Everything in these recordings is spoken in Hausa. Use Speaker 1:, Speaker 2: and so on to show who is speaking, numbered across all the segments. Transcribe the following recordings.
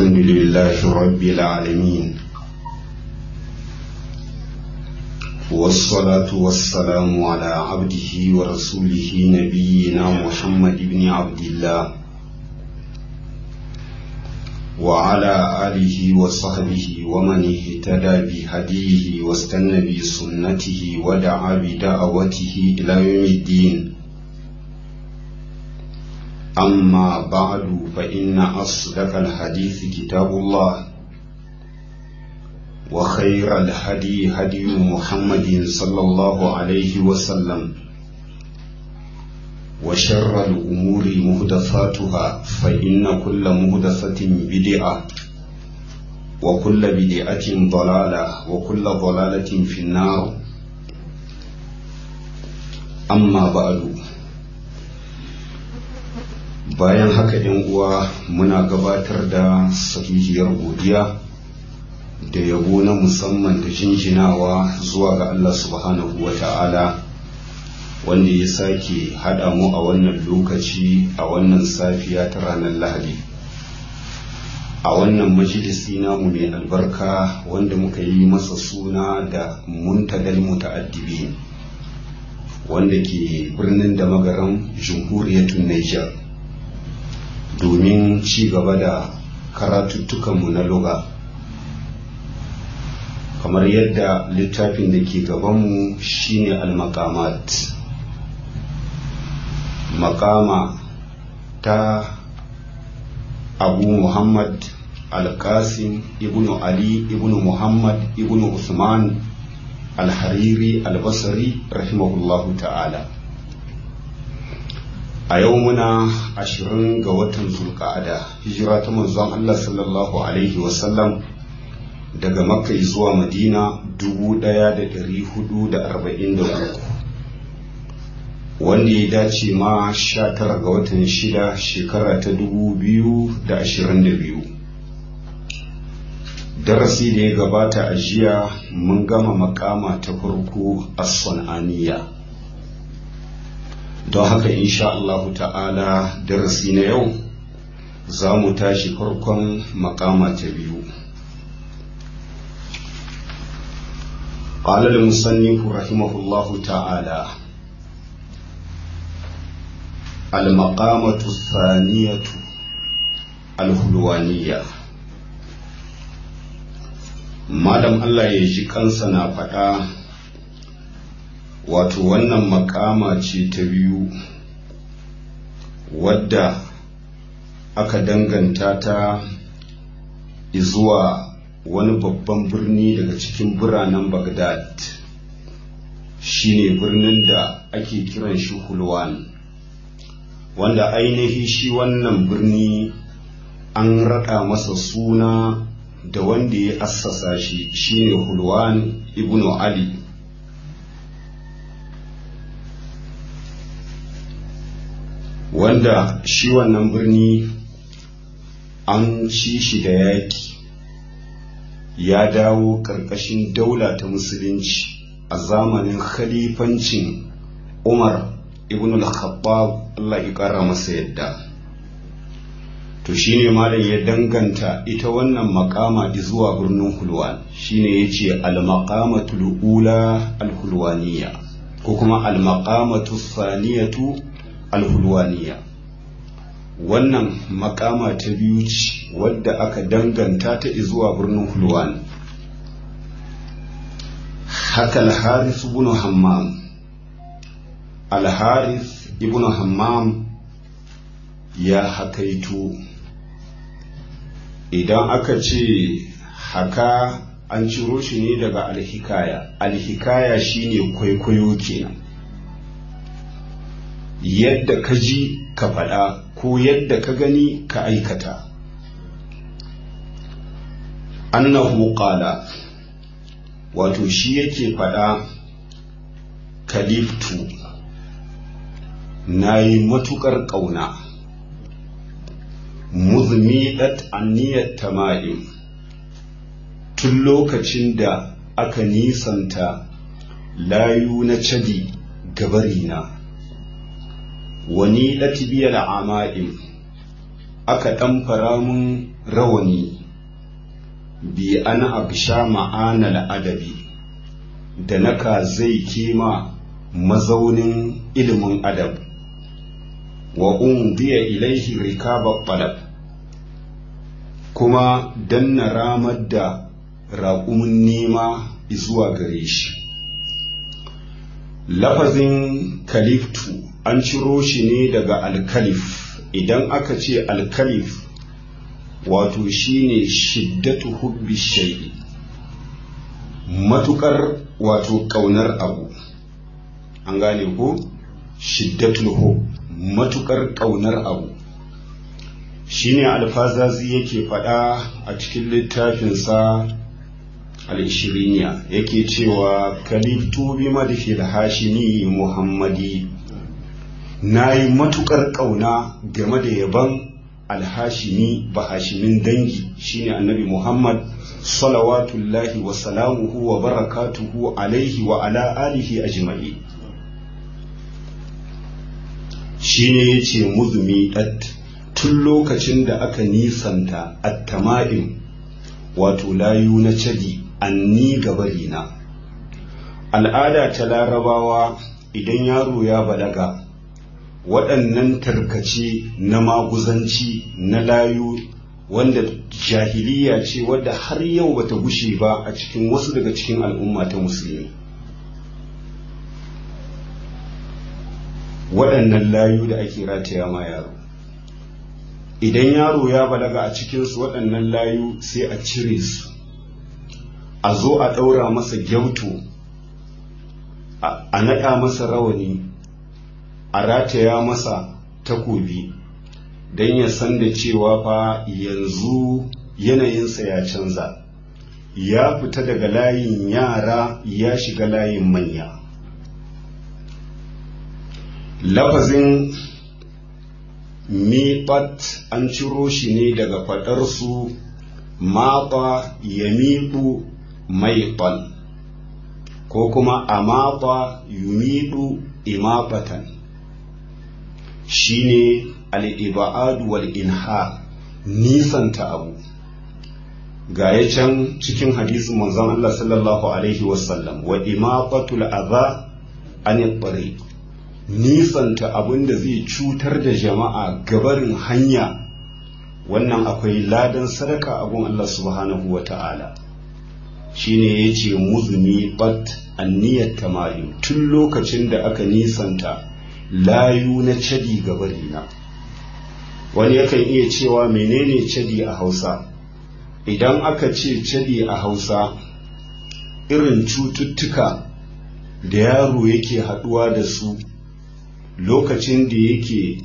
Speaker 1: الحمد لله رب العالمين والصلاة والسلام على عبده ورسوله نبينا محمد بن عبد الله وعلى آله وصحبه ومن اهتدى بهديه واستنى بسنته ودعا بدعوته إلى يوم الدين أما بعد فإن أصدق الحديث كتاب الله وخير الهدي هدي محمد صلى الله عليه وسلم وشر الأمور مهدفاتها فإن كل مهدفة بدعة وكل بدعة ضلالة وكل ضلالة في النار أما بعد bayan haka yan uwa muna gabatar da sahihiyar godiya da yabo na musamman da jinjinawa zuwa ga Allah subhanahu wa ta'ala wanda ya sake haɗa mu a wannan lokaci a wannan safiya ta ranar lahadi a wannan majalisi namu mai albarka wanda muka yi masa suna da muntagal muta'addibi wanda ke birnin da magaran jamhuriyatun Niger. domin ci gaba da karatuttukanmu na luga kamar yadda littafin da ke gabanmu shine al-maqamat makama ta abu muhammad al-qasim ibnu ali ibnu muhammad ibnu usman al-hariri al-basri rahimahullahu ta'ala a yau muna ashirin ga watan zulka'ada hijira ta manzon Allah sallallahu alaihi wasallam daga makka zuwa madina dubu ɗaya da ɗari hudu da arba'in da uku wanda ya dace ma sha tara ga watan shida shekara ta dubu biyu da ashirin da biyu darasi da ya gabata a jiya mun gama makama ta farko a son'aniya don haka insha Allahu ta'ala darasi na yau za mu tashi farkon makama ta biyu قال المصنف رحمه الله تعالى المقامة الثانية الهلوانية مادام الله يجي kansa na faɗa wato wannan makama ce ta biyu wadda aka danganta ta zuwa wani babban birni daga cikin biranen Baghdad shine birnin da ake kiran shi Hulwan wanda ainihi shi wannan birni an raɗa masa suna da wanda ya assasa shi shine Hulwan ibn Ali wanda shi wannan birni an ci shi da yaƙi ya dawo ƙarƙashin daula ta musulunci a zamanin khalifancin umar ibn al-khattab Allah ya ƙara masa yadda to shine malam ya danganta ita wannan makama zuwa birnin hulwan shine yace al-maqamatul ula al-hulwaniya ko kuma al-maqamatu thaniyatu alhulwaniya wannan makama ta biyu ce wadda aka danganta ta zuwa birnin hulwan haka alharis ibn hammam alharis ibn hammam ya hakaito idan aka ce haka an ciro shi ne daga alhikaya alhikaya shine kwaikwayo kenan yadda ka ji ka faɗa ko yadda ka gani ka aikata annahu qala wato shi yake faɗa kaliftu na yi matuƙar ƙauna muzmidat aniyar tama'im tun lokacin da aka nisanta layu na cadi gabarina wani latibiyar ama'im aka ɗamfara mun rawani bi an agsha ma'ana adabi da naka zai kima mazaunin ilimin adab wa umdiya ilaihi rikaba talab kuma danna ramar da raƙumin nema zuwa gare shi lafazin kaliftu an ciro shi ne daga alkalif idan aka ce alkalif wato shine shiddatu hubbi shay'i matukar wato kaunar abu an gane ko shiddatul hub matukar kaunar abu shine alfazazi yake faɗa a cikin littafinsa al-ishiriniya yake cewa kaliftu bi madhil hashimi muhammadi nayi matukar kauna game da yaban alhashimi ba hashimin dangi shine annabi muhammad salawatullahi wa salamuhu wa barakatuhu alaihi wa ala alihi ajma'i shine yace muzumi dat tun lokacin da aka nisanta attama'in wato layu na cadi anni gabarina al'ada ta larabawa idan yaro ya balaga waɗannan tarkace na maguzanci na layu wanda jahiliya ce wadda har yau bata gushe ba a cikin wasu daga cikin al'umma ta musulmi waɗannan layu da ake rataya ma yaro idan yaro ya balaga a cikinsu waɗannan layu sai a cire su a zo a ɗaura masa gyauto a naɗa masa rawani a rataya masa takobi don ya san da cewa fa yanzu yanayinsa ya canza ya fita daga layin yara ya shiga layin manya lafazin miƙat an ciro shi ne daga faɗarsu maƙa ya miƙu maiƙon ko kuma a maƙa yumiɗu imaɓatan shi ne al'iba'adu wal inha nisanta abu ga ya can cikin hadisin manzon Allah sallallahu Alaihi wasallam wa imaƙatul aza an yi nisanta abin da zai cutar da jama'a gabarin hanya wannan akwai ladan sadaka abun Allah subhanahu wa ta'ala shi ne ya ce muzuni bat anniyar tamayu tun lokacin da aka nisanta layu na cadi gabarina wani yakan iya cewa menene cadi a hausa idan aka ce cadi a hausa irin cututtuka da yaro yake haɗuwa da su lokacin da yake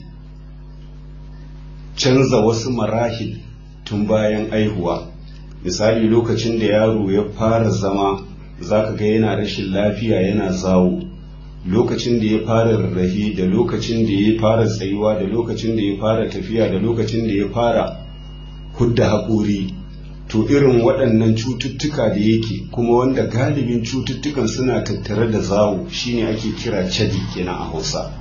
Speaker 1: canza wasu marahil tun bayan aihuwa misali lokacin da yaro ya fara zama zaka ga yana rashin lafiya yana zawo lokacin da ya fara rarrafe da lokacin da ya fara tsayuwa da lokacin da ya fara tafiya da lokacin da ya fara hudda haƙori to irin waɗannan cututtuka da yake kuma wanda galibin cututtukan suna tattare da zawo shine ake kira cadi kenan a hausa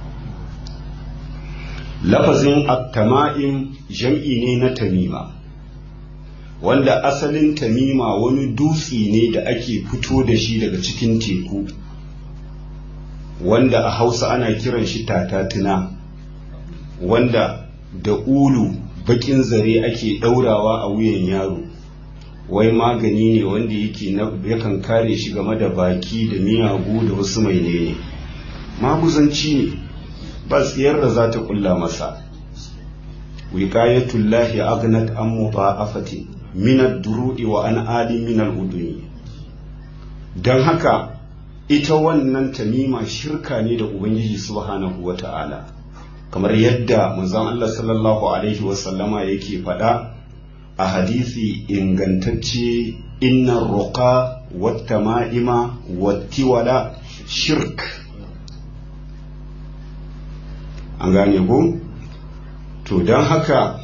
Speaker 1: lafazin attama'im jam'i ne na tamima wanda asalin tamima wani dutse ne da ake fito da shi daga cikin teku wanda a hausa ana kiran shi tatatuna wanda da ulu bakin zare ake ɗaurawa a wuyan yaro wai magani ne wanda yake yakan kare shi game da baki da miyagu da wasu mai ne maguzanci ne ba tsiyar da za ta kulla masa wiqayatullahi aghnat an mudha'afati min ad-duru'i wa an ali min al-uduni dan haka ita wannan tamima shirka ne da ubangiji subhanahu wata'ala kamar yadda manzon Allah sallallahu alaihi wa sallama yake faɗa a hadisi ingantacce inna ruqa wat tama'ima wat tiwala shirk an gane ko to don haka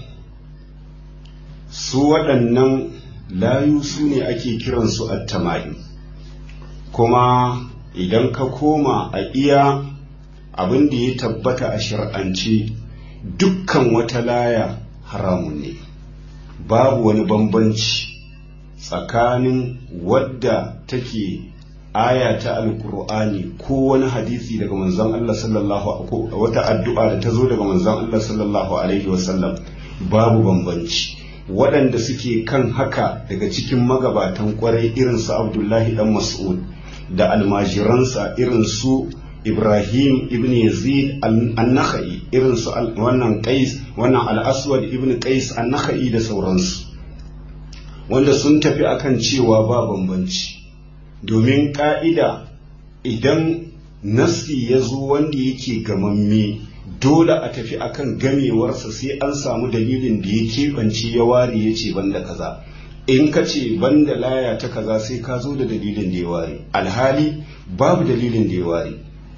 Speaker 1: su waɗannan layu su ne ake kiransu attama'in kuma idan ka koma a iya abin da ya tabbata a shar'ance dukkan wata laya haramun ne babu wani bambanci tsakanin wadda take aya ta alkur'ani ko wani hadisi daga manzon Allah sallallahu wata addu'a da ta zo daga manzon Allah sallallahu alaihi wasallam babu bambanci waɗanda suke kan haka daga cikin magabatan kwarai irin su Abdullahi dan Mas'ud da almajiransa irin su Ibrahim ibn Yazid an-Nakhai irin su wannan Qais wannan al-Aswad ibn Qais an-Nakhai da sauransu wanda sun tafi akan cewa ba bambanci domin ƙa'ida idan nassi ya zo wanda yake gamamme dole a tafi akan gamewarsa sai an samu dalilin da ya keɓance ya ware ya ce banda kaza in ka ce banda laya ta kaza sai ka zo da dalilin da ya ware alhali babu dalilin da ya ware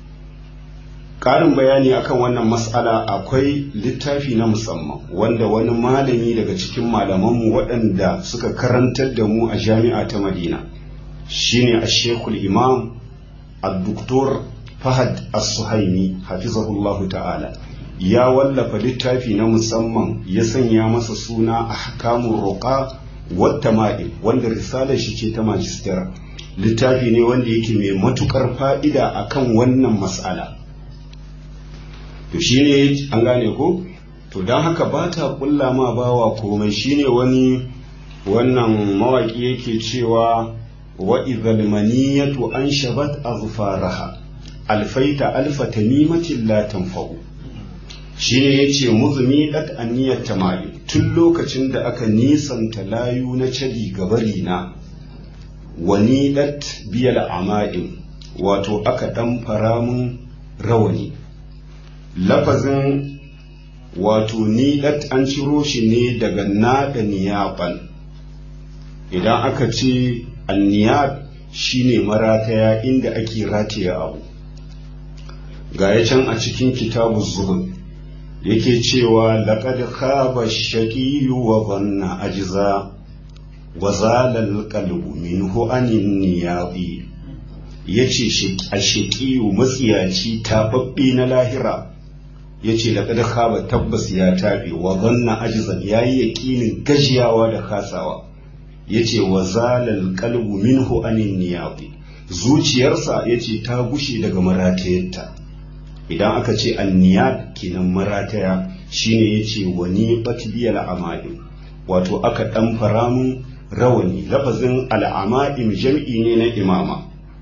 Speaker 1: ƙarin bayani akan wannan mas'ala akwai littafi na musamman wanda wani malami daga cikin malamanmu waɗanda suka karantar da mu a jami'a ta madina shine a shekul imam al-doktor fahad as-suhaimi hafizahullahu ta'ala ya wallafa littafi na musamman ya sanya masa suna ahkamun roƙa wata ma'il wanda risalar shi ce ta majistera littafi ne wanda yake mai matukar fa'ida akan wannan mas'ala to shine an gane ko to don haka ba ta kulla ma bawa komai shine wani wannan mawaki yake cewa wa idhal maniyatu anshabat azfaraha alfaita alfa tamimatin la tanfa'u shine yace muzumi dat aniyat tamai tun lokacin da aka nisanta layu na cadi gabari na wani dat biyal ama'in wato aka dan fara mun rawani lafazin wato ni dat an ciro shi ne daga nada niyaban idan aka ce anniyab shine marataya inda ake rataya abu ga ya can a cikin kitabu zuhud yake cewa laqad khaba shaqiyu wa dhanna ajza wa zala alqalbu minhu anin niyabi yace a shaqiyu matsiyaci tababbe na lahira yace laqad khaba tabbas ya tabe wa dhanna ajza yayi yaqinin gajiyawa da kasawa yace wa zalal qalbu minhu anin niyabi zuciyarsa yace ta gushe daga maratayarta idan aka ce anniyab kenan marataya shine yace wani batbiyal ama'im wato aka dan faramun rawani lafazin al'ama'im jam'i ne na imama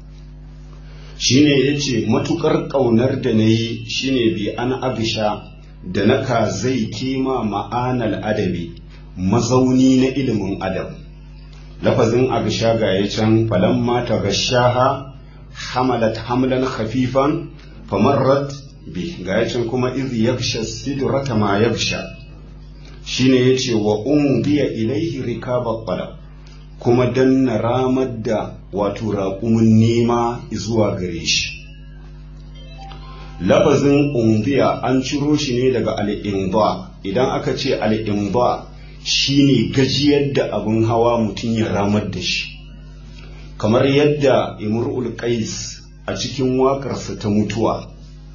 Speaker 1: shine yace matukar kaunar da nayi shine bi an abisha da naka zai kima ma'anal adabi mazauni na ilimin adam lafazin abisha ga ya can falan mata gashaha hamalat hamlan khafifan famarrat bi ga ya can kuma iz yaksha sidrata ma yaksha shine yace wa umdiya ilaihi rikaba qalab kuma danna ramar da wato raƙumin nema zuwa gare shi lafazin umdiya an ciro shi ne daga al'imba idan aka ce al'imba shine gajiyar da abin hawa mutum ya ramar da shi kamar yadda imrul qais a cikin waƙarsa ta mutuwa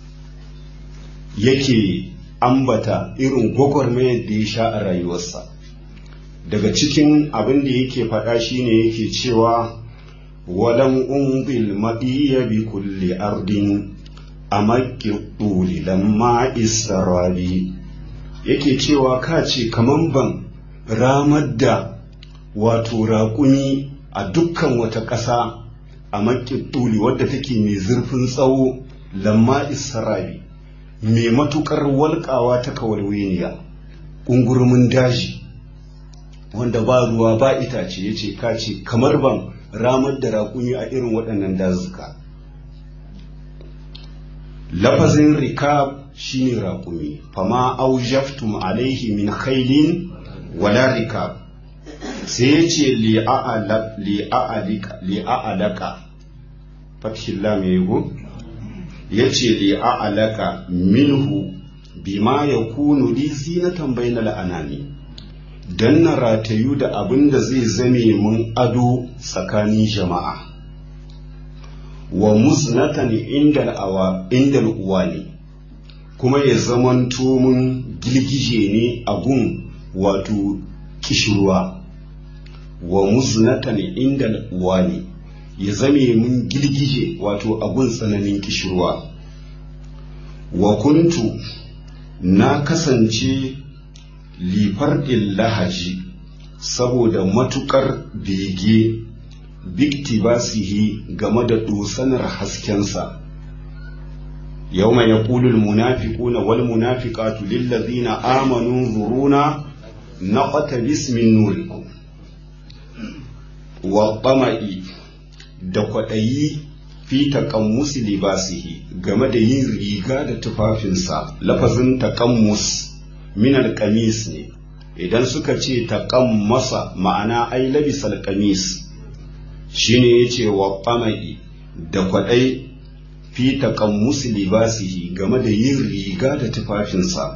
Speaker 1: yake ambata irin gwagwarmayar da ya sha a rayuwarsa daga cikin abin da yake faɗa shine yake cewa walam umbil maɗiya bi kulli ardin a maƙi lamma israbi yake cewa ka ce kaman ban ramar da wato raƙumi a dukkan wata ƙasa a maƙi wadda take mai zurfin tsawo lamma israbi mai matuƙar walƙawa ta kawalweniya ƙungurumin daji wanda ba ruwa ba itace ya ce kace kamar ban ramar da raƙumi a irin waɗannan dazuka lafazin rikab shine raƙumi fama aujaftum alaihi min khailin wala rikab sai ya ce li'a'alaka fathin lam ya yi ya ce li'a'alaka minhu bima ya kunu li zinatan bainal anani don na ratayu da abin da zai zame mun ado tsakanin jama'a wa musnatan indal awa uwali kuma ya zamanto mun gilgije ne a gun wato kishirwa wa muznatan inda wani ya zame mun girgije wato abun tsananin kishirwa wa kuntu na kasance lifar lahaji saboda matukar bege biktibasihi game da dosanar haskensa yau mai yaƙulul munafiquna wal munafiqatu lillazina amanu zuruna naqata bismin nurikum wa ƙama'i da kwaɗayi fi taƙammusi libasihi game da yin riga da tufafinsa lafazin taƙammus minar ƙamis ne idan suka ce taƙammasa ma'ana ai labisal ƙamis shine ya ce wa ƙama'i da kwaɗai fi taƙammusi libasihi game da yin riga da tufafinsa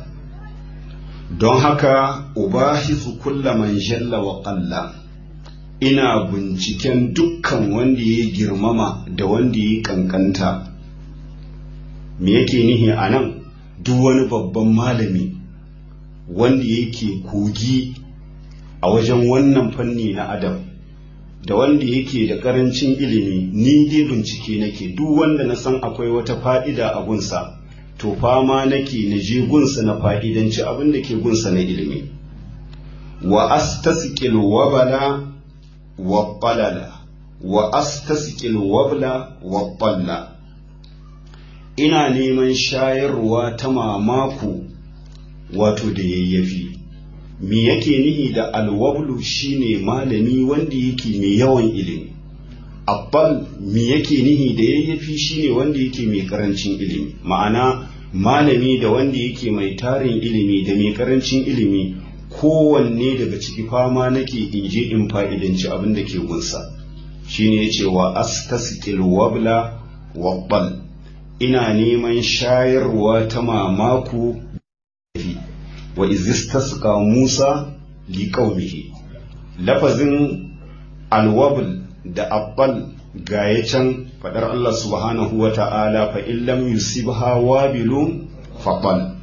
Speaker 1: don haka ubahisu kulla man jalla wa ƙalla ina binciken dukkan wanda ya girmama da wanda ya kankanta me yake nihi a nan duk wani babban malami wanda yake kogi a wajen wannan fanni na adam da wanda yake da karancin ilimi ni dai bincike nake duk wanda na san akwai wata fa'ida a gunsa to fama nake na je gunsa na fa'idanci abin da ke gunsa na ilimi wa astasqil wabala والطلل وأستسقي الوبل والطل ina neman shayarwa ta mamaku wato da yayyafi me yake nihi da alwablu shine malami wanda yake mai yawan ilimi abbal me yake nihi da yayyafi shine wanda yake mai karancin ilimi ma'ana malami da wanda yake mai tarin ilimi da mai karancin ilimi kowanne daga ciki fama nake in je in fa'idanci abin da ke gunsa shine ya ce wa astaskil wabla wabbal ina neman shayarwa ta mamaku wa izistasqa musa li qaumihi lafazin alwabl da abbal gaya can fadar Allah subhanahu wa ta'ala fa illam yusibha wabilun faqal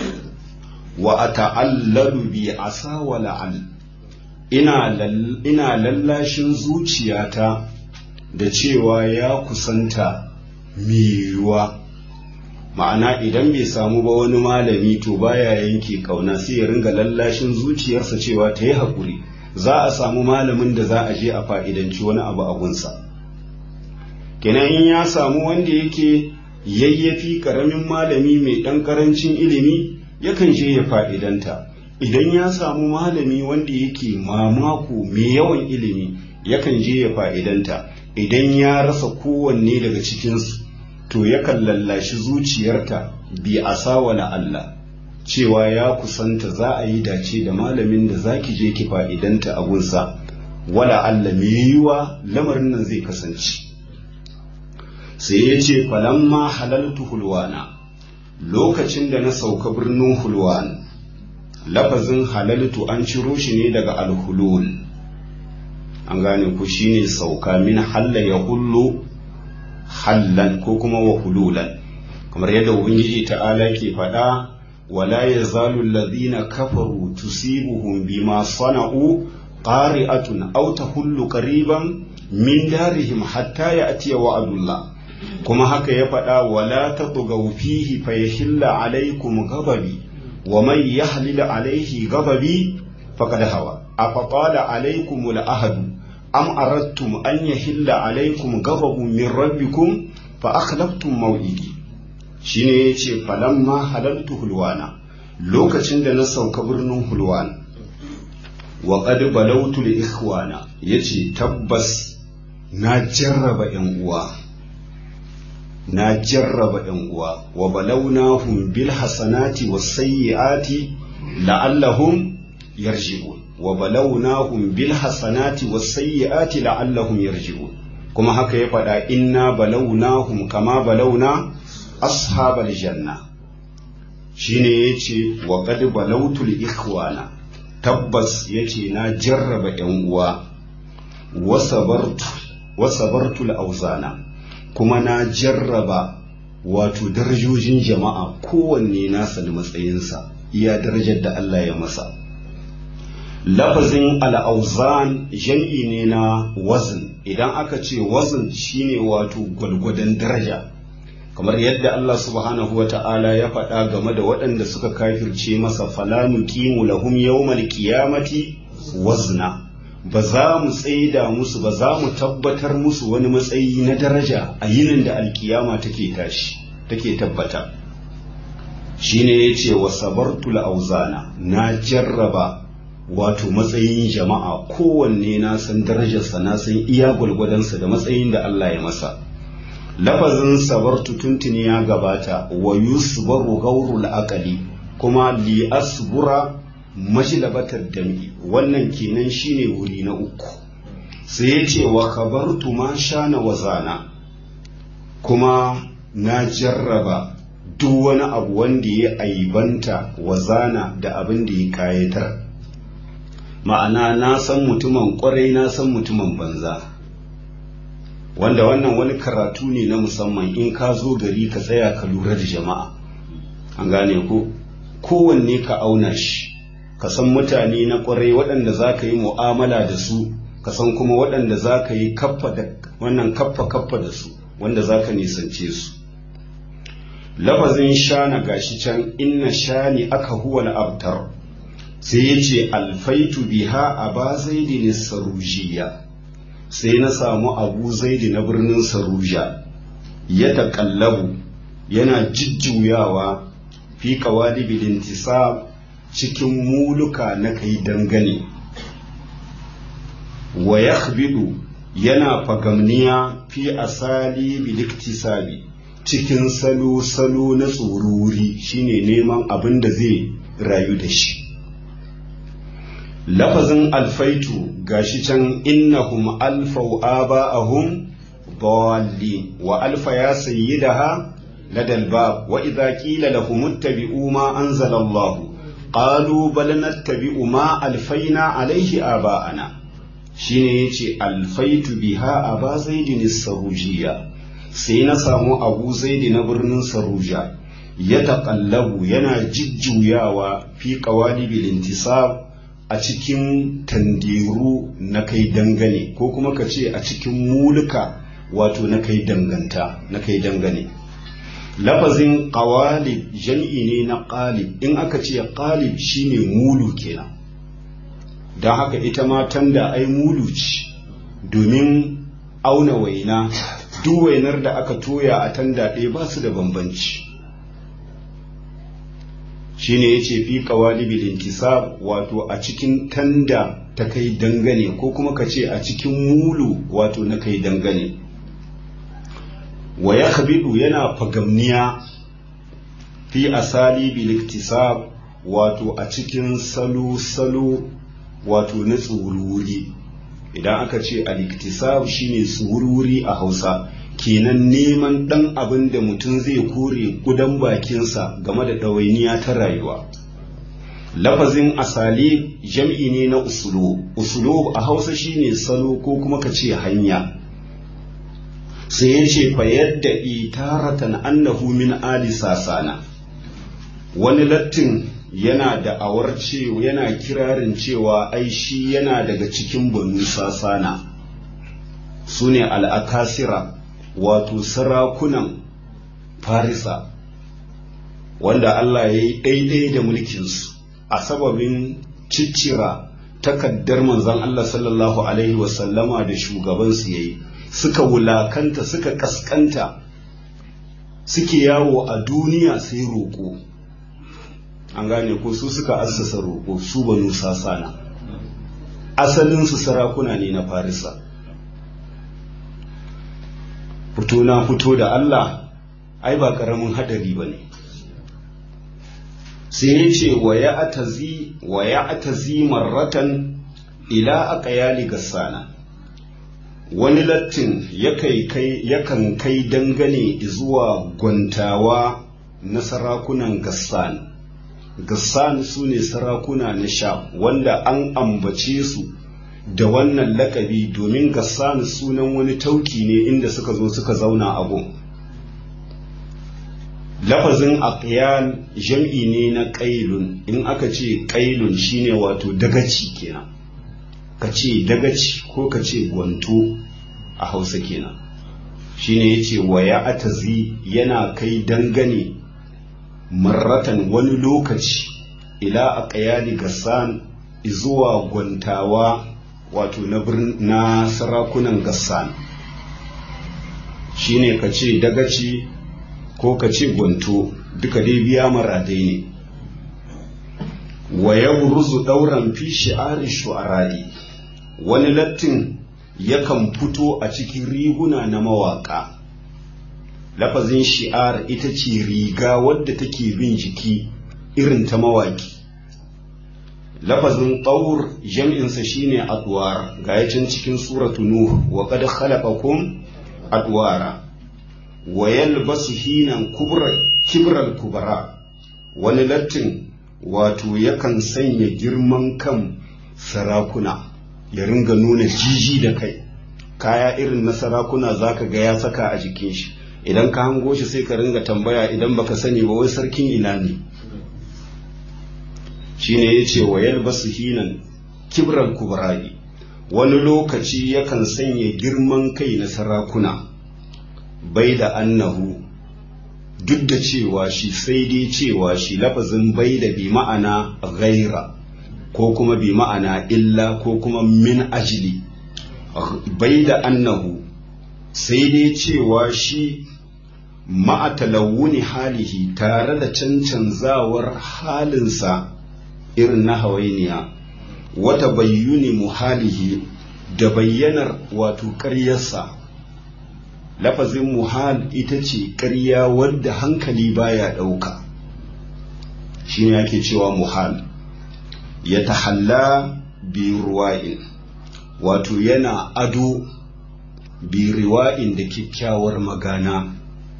Speaker 1: wa ata'allalu bi asa wa la'al ina ina lallashin zuciyata da cewa ya kusanta miyuwa ma'ana idan bai samu ba wani malami to baya yanke kauna sai ya ringa lallashin zuciyarsa cewa ta yi haƙuri za a samu malamin da za a je a fa'idanci wani abu a gunsa kenan in ya samu wanda yake yayyafi ƙaramin malami mai ɗan ƙarancin ilimi yakan je ya fa'idanta idan ya samu malami wanda yake mamako mai yawan ilimi yakan je ya fa'idanta idan ya rasa kowanne daga cikinsu to yakan lallashi zuciyarta bi asawala Allah cewa ya kusanta za a yi dace da malamin da za ki je ki fa'idanta a gunsa wala Allah mai yiwuwa lamarin nan zai kasance sai ya ce falamma halaltu hulwana lokacin da na sauka birnin hulwan lafazin halaltu an ciro shi ne daga alhulul an gane ku shine sauka min halla ya hullu hallan ko kuma wa hululan kamar yadda ubangiji ta'ala ke faɗa wala yazalu alladhina kafaru tusibuhum bima sana'u qari'atun aw tahullu qariban min darihim hatta ya'tiya wa'dullah kuma haka ya faɗa wala tatghaw fihi fayahilla alaykum ghadabi wa man yahlil alayhi ghadabi faqad hawa afaqala alaykum al-ahdu am aradtum an yahilla alaykum ghadabun min rabbikum fa akhlaftum maw'idi shine yace falamma halaltu hulwana lokacin da na sauka birnin hulwan wa qad balawtu li ikhwana yace tabbas na jarraba yan uwa na jarraba yan uwa wa balawnahum bil hasanati was sayyiati la'allahum yarji'un wa balawnahum bil hasanati was sayyiati la'allahum yarji'un kuma haka ya faɗa inna balawnahum kama balawna ashabal janna shine yace wa qad balawtul ikhwana tabbas yace na jarraba yan uwa wa sabartu wa sabartul auzana kuma na jarraba wato darajojin jama'a kowanne nasa da matsayinsa iya darajar da Allah ya masa lafazin al'auzan jam'i ne na wazin idan aka ce wazin shine wato gwalgwadon daraja kamar yadda Allah subhanahu wa ta'ala ya faɗa game da waɗanda suka kafirce masa falanu kimu lahum yawmal qiyamati wazna ba za mu tsaida musu ba za mu tabbatar musu wani matsayi na daraja a yinin da alkiyama take tashi take tabbata shine yace wa sabartul auzana na jarraba wato matsayin jama'a kowanne na san darajarsa na san iya gwalgwadonsa da matsayin da Allah ya masa lafazin sabartu tuntuni ya gabata wa yusbaru gaurul aqali kuma li asbura mashilabatar dami wannan kenan shine wuri na uku sai ya ce wa kabartu ma shana wazana kuma na jarraba duk wani abu wanda ya aibanta wazana da abin da ya kayatar ma'ana na san mutumin kwarai na san mutumin banza wanda wannan wani karatu ne na musamman in ka zo gari ka tsaya ka lura da jama'a an gane ko kowanne ka auna shi ka san mutane na kwarai waɗanda za ka yi mu'amala da su ka san kuma waɗanda za ka yi kaffa da wannan kaffa kaffa da su wanda za ka nisance su lafazin shana gashi can inna shani aka huwa abtar sai ya ce alfaitu biha a ba zaidi sarujiya sai na samu abu zaidi na birnin saruja ya taƙallabu yana jujjuyawa fi kawalibi lintisab cikin muluka na kai dangane wa yakhbidu yana fagamniya fi asali biliktisabi cikin salo-salo na tsoruri shine neman abin da zai rayu da shi lafazin alfaitu gashi can innahum alfau aba'ahum dawalli wa alfa ya sayyidaha ladal bab wa idza qila lahum ittabi'u ma anzala Allah qalu bal nattabi'u ma alfaina alaihi aba'ana shine yace alfaitu biha aba zaidin sarujiya sai na samu abu zaidi na birnin saruja ya taƙallabu yana jujjuyawa fi qawalibil intisab a cikin tandiru na kai dangane ko kuma ka ce a cikin muluka wato na kai danganta na kai dangane lafazin qawalib jam'i ne na qalib in aka ce qalib shine mulu kenan don haka ita ma tanda ai mulu ce domin auna waina duk wainar da aka toya a tanda ɗaya ba su da bambanci shine yace fi qawalibil intisab wato a cikin tanda ta kai dangane ko kuma ka ce a cikin mulu wato na kai dangane wa yakhbidu yana fagamniya fi asali bil iktisab wato a cikin salo salo wato na tsururi idan aka ce al-iktisab shine tsururi a Hausa kenan neman ɗan abin da mutum zai kore gudan bakinsa game da ɗawainiya ta rayuwa lafazin asali jam'i ne na usulo usulo a hausa shine salo ko kuma ka ce hanya sai ya ce fa yadda itaratan annahu min ali sasana wani lattin yana da awar cewa yana kirarin cewa ai shi yana daga cikin banu sasana su ne al'akasira wato sarakunan farisa wanda Allah ya yi ɗaiɗai da mulkinsu a sababin ciccira takaddar manzon Allah sallallahu Alaihi wasallama da shugabansu ya yi suka wulakanta suka kaskanta suke yawo a duniya sai roƙo an gane ko su suka assasa roƙo su banu sasana asalinsu sarakuna ne na farisa fito na fito da Allah ai ba ƙaramin hadari ba ne sai ya ce wa ya atazi marratan ila aka yali gassana wani lattin yakan kai dangane zuwa gwantawa na sarakunan gassan gassan su ne sarakuna na sha wanda an ambace su da wannan lakabi domin gassan sunan wani tauki ne inda suka zo suka zauna a gun lafazin aqyal jam'i ne na qailun in aka ce qailun shine wato dagaci kenan ka ce dagaci ko ka ce gwanto a hausa kenan shine yace waya atazi yana kai dangane marratan wani lokaci ila aqyali gassan zuwa gwantawa wato na na sarakunan gassan shine ka ce dagaci ko ka ce gwanto duka dai biya maradai ne wa yabruzu dauran fi shi'ari shu'ara'i wani lattin yakan fito a cikin riguna na mawaka lafazin shi'ar ita ce riga wadda take bin jiki irin ta mawaki lafazin ɗaur jam'insa shine adwar ga yacin cikin suratu nuh wa qad khalaqakum adwara wa yalbasu hinan kubra kibral kubara wani lattin wato yakan sanya girman kan sarakuna ya ringa nuna jiji da kai kaya irin na sarakuna zaka ga ya saka a jikin shi idan ka hango shi sai ka ringa tambaya idan baka sani ba wai sarkin ina ne shine yace wa yalbasu hinan kibral kubra'i wani lokaci yakan sanya girman kai na sarakuna bai da annahu duk da cewa shi sai dai cewa shi lafazin bai da bi ma'ana ghaira ko kuma bi ma'ana illa ko kuma min ajili bai da annahu sai dai cewa shi ma'atalawuni halihi tare da cancanzawar halinsa irin na hawainiya wata bayyuni muhalihi da bayyanar wato ƙaryarsa lafazin muhal ita ce ƙarya wadda hankali baya ɗauka shi ne ake cewa muhal ya tahalla bi ruwa'in wato yana ado bi riwa'in da kyakkyawar magana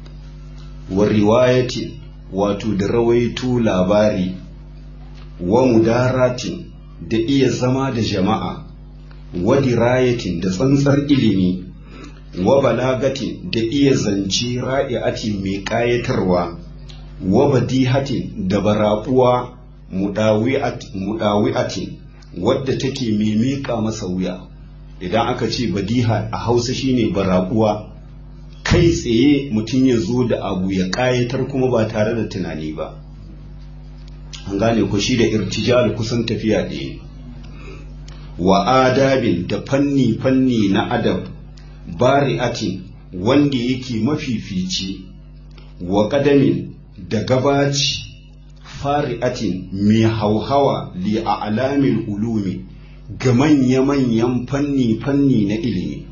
Speaker 1: wa riwayatin wato da rawaito labari wa mudaratin da iya zama da jama'a wa dirayatin da tsantsar ilimi wa balagatin da iya zance ra'iatin mai ƙayatarwa wa badihatin da barabuwa mudawi'atin wadda take mimika masa wuya idan aka ce badiha a hausa shine barabuwa kai tsaye mutum ya zo da abu ya ƙayatar kuma ba tare da tunani ba an gane ku shi da irtijal kusan tafiya ɗaya wa adabin da fanni-fanni na adab bari'atin wanda yake mafifici wa ƙadamin da gabaci fari'atin mai hauhawa li a alamin ulumi ga manya-manyan fanni-fanni na ilimi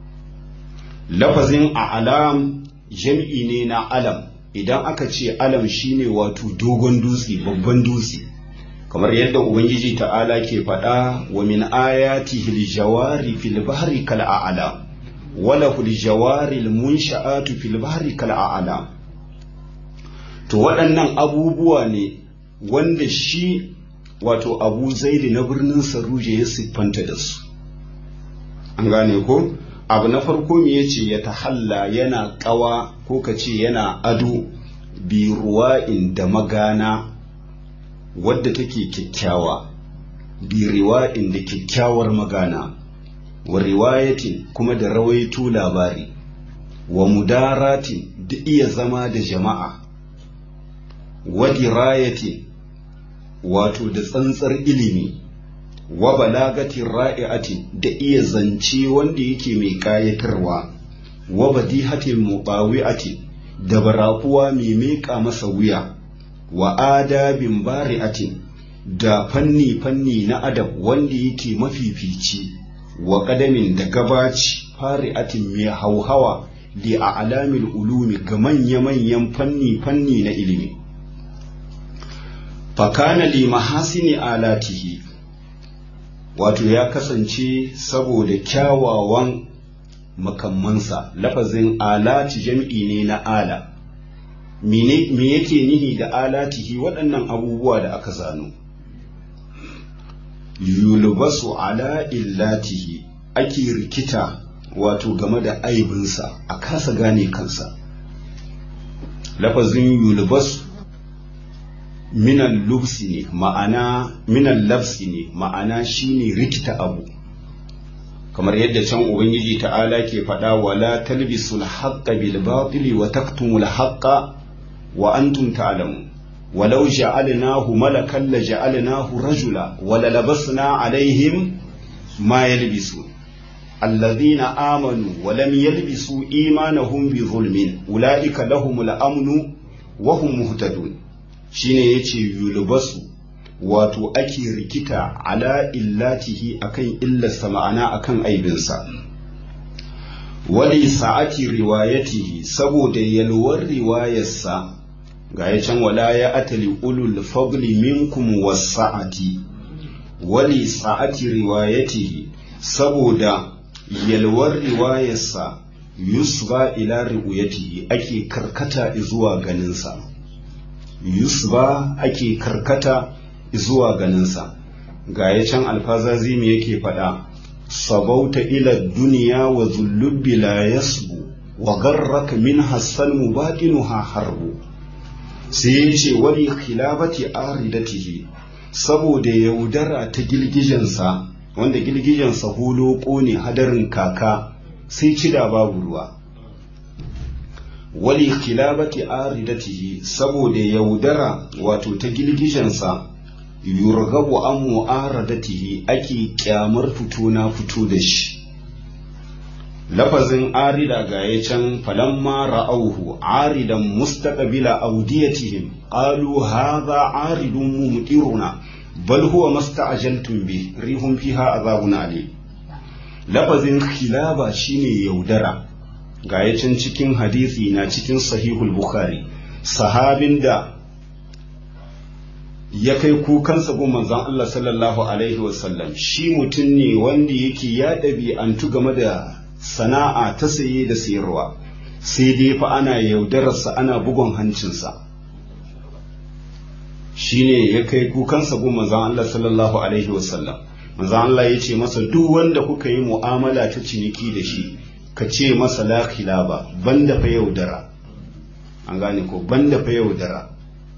Speaker 1: lafazin a alam jam'i ne na alam idan aka ce alam shine wato dogon dutse babban dutse kamar yadda ubangiji ta'ala ke faɗa wa min ayatihi aljawari fil bahri kal a'lam wala hul jawari al munsha'atu fil bahri kal a'lam to waɗannan abubuwa ne wanda shi wato abu zaidi na birnin saruje ya siffanta da su an gane ko abu na farko me yace ya tahalla yana kawa ko ka ce yana ado bi ruwa'in da magana wadda take kyakkyawa bi riwa'in da kyakkyawar magana wa riwayatin kuma da rawaito labari wa mudaratin da iya zama da jama'a wa dirayatin wato da tsantsar ilimi wa balagatin ra'i'atin da iya zance wanda yake mai kayatarwa wa badihatin mubawi'atin da barakuwa mai meƙa masa wuya wa adabin bari'atin da fanni-fanni na adab wanda yake mafifici wa ƙadamin da gabaci fari'atin mai hauhawa li a alamin ulumi ga manya-manyan fanni-fanni na ilimi fakana li mahasini alatihi wato ya kasance saboda kyawawan makammansa lafazin alati jam'i ne na ala me yake nihi da alatihi waɗannan abubuwa da aka zano yulbasu ala illatihi ake rikita wato game da aibinsa a kasa gane kansa lafazin yulbasu minan lubsi ne ma'ana minan labsi ne ma'ana shine rikita abu kamar yadda can ubangiji ta'ala ke faɗa wala talbisul haqqa bil batili wa taktumul haqqa wa antum ta'lamun walau ja'alnahu malakan la ja'alnahu rajula wa la labasna alaihim ma yalbisun alladhina amanu wa lam yalbisu imanahum bi zulmin ulaika lahumul amnu wa hum muhtadun shine yace yulbasu wato ake rikita ala illatihi akan illarsa ma'ana akan aibinsa wali sa'ati riwayatihi saboda yalwar riwayarsa ga ya can wala ya atali ulul fadli minkum wasa'ati wali sa'ati riwayatihi saboda yalwar riwayarsa yusba ila riwayatihi ake karkata zuwa ganinsa yusba ake karkata zuwa ganinsa ga ya can alfazazimi yake faɗa sabauta ila duniya wa zullubbi la yasbu wa garraka min hassan mubatinuha harbu sai ya ce wani khilabati aridatihi saboda yaudara ta girgijensa wanda girgijensa hulo ne hadarin kaka sai cida babu ruwa wali khilabati aridatihi saboda yaudara wato ta girgijensa yurgabu an mu'aradatihi ake kyamar fito na fito da shi lafazin arida ga ya can falamma ra'auhu aridan mustaqbila awdiyatihim qalu hadha aridun mumtiruna bal huwa masta'jaltum bi rihum fiha azabun alim lafazin khilaba shine yaudara ga ya can cikin hadisi na cikin sahihul bukhari sahabin da ya kai kukansa gun manzon Allah sallallahu alaihi wasallam shi mutum ne wanda yake ya ɗabi'antu game da sana'a ta saye da sayarwa sai dai fa ana yaudararsa ana bugon hancinsa shi ne ya kai kukansa gun manzon Allah sallallahu alaihi wasallam manzon Allah ya ce masa duk wanda kuka yi mu'amala ta ciniki da shi ka ce masa la khilaba banda fa yaudara an gane ko banda fa yaudara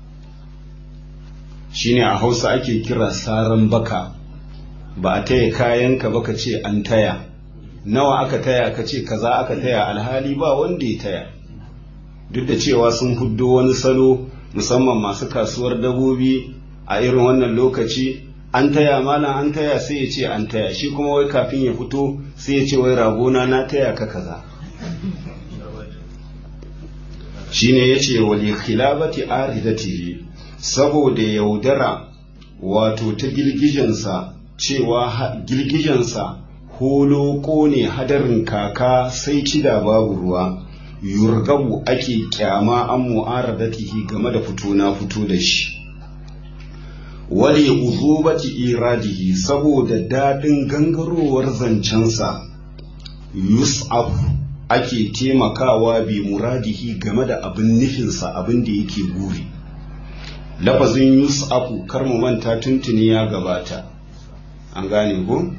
Speaker 1: shine a hausa ake kira saran baka ba a taya kayanka ba ka ce an taya nawa aka taya ka ce kaza aka taya alhali ba wanda ya taya duk da cewa sun huddo wani salo musamman masu kasuwar dabobi a irin wannan lokaci an taya malam an taya sai ya ce an taya shi kuma wai kafin ya fito sai ya ce wai ragona na taya ka kaza shine yace wali khilabati aridatihi saboda yaudara wato ta girgijensa cewa girgijensa holo ne hadarin kaka sai cida babu ruwa yurgabu ake kyama an mu'aradatihi game da fito na fito da shi wale uzubati iradihi saboda daɗin gangarowar zancensa yus'af ake taimakawa bi muradihi game da abin nufinsa abin da yake guri lafazin yus'afu kar mu manta tuntuni ya gabata an gane ko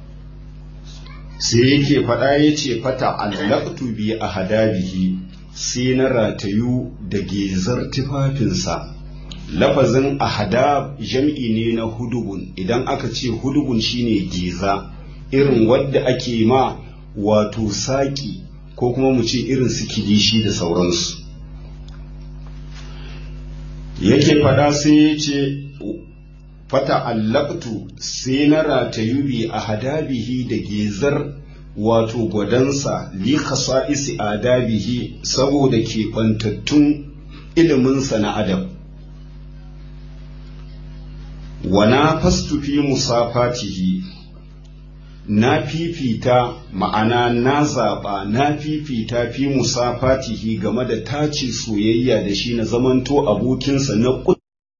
Speaker 1: sai yake faɗa ya ce fata allaqtu bi ahadabihi sai na ratayu da gezar tufafinsa lafazin ahadab jam'i ne na hudubun idan aka ce hudubun shine geza irin wadda ake ma wato saki ko kuma mu ce irin su kilishi da sauransu yake fada sai ya ce fata allaktu sai na ratayu bi a hadabihi da gezar wato gwadansa li khasa'isi adabihi saboda keɓantattun iliminsa na adam wa na fastu fi musafatihi na fifita ma'ana na zaɓa na fifita fi musafatihi game da tace soyayya da shi na zamanto abokinsa na ƙut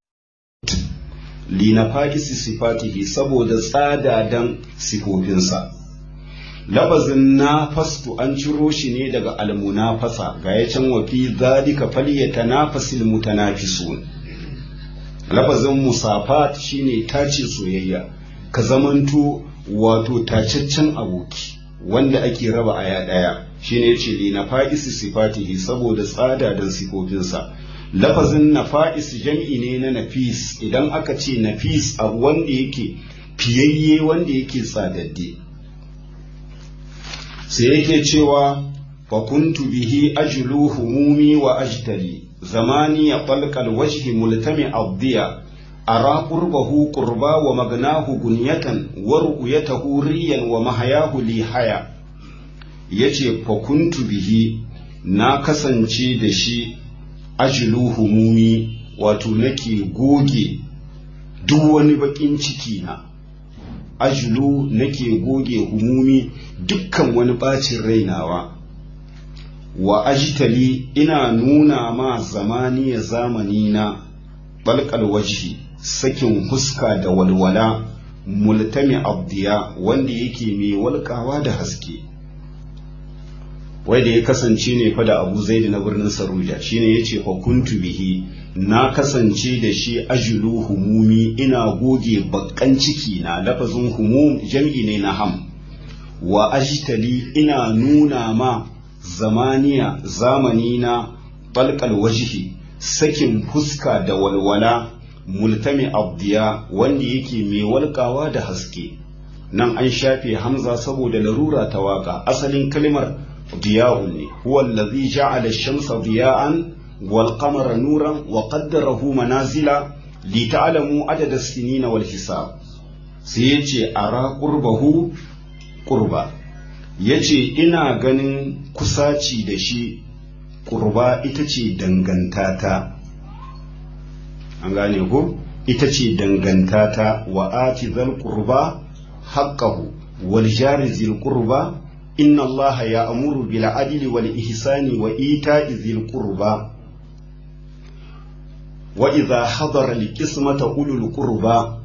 Speaker 1: lina fa'isi sifatihi saboda tsadadan sifofinsa labazin na fastu an ciro shi ne daga almunafasa ga ya can wafi zalika falyata nafasil mutanafisun labazin musafat shine tace soyayya ka zamanto wato tacaccen aboki wanda ake raba aya ɗaya shine yace li na fa'isi sifatihi saboda tsada dan sifofinsa lafazin nafa'is jam'i ne na nafis idan aka ce nafis abu wanda yake fiyayye wanda yake tsadadde sai yake cewa fakuntu bihi ajlu humumi wa ajtali zamani ya falqal wajhi multami abdiya ara qurbahu qurba wa magnahu gunyatan wa ru'yatahu riyan wa mahayahu li haya yace fakuntu bihi na kasance da shi ajlu humumi wato nake goge duk wani bakin ciki na ajlu nake goge humumi dukkan wani bacin rainawa wa ajtali ina nuna ma zamani ya zamani na balkal wajhi sakin huska da walwala multami abdiya wanda yake mai walkawa da haske wai da ya kasance ne fa da abu zaidi na birnin saruja shine yace fa kuntu bihi na kasance da shi ajulu humumi ina goge bakkan ciki na lafazin humum jam'i ne na ham wa ajtali ina nuna ma zamaniya zamani na balkal wajihi sakin fuska da walwala multami abdiya wanda yake mai walkawa da haske nan an shafe hamza saboda larura ta waka asalin kalmar diya'un ne huwa allazi ja'ala ash-shamsa diya'an wal qamara nuran wa qaddarahu manazila li ta'lamu adada as-sinina wal hisab sai yace ara qurbahu qurba yace ina ganin kusaci da shi qurba ita ce dangantata an gane ko ita ce dangantata wa ati zal qurba haqqahu wal jari zil qurba inna allaha ya'muru bil adli wal ihsani wa ita'i zil qurba wa idha hadara al qismata ulul qurba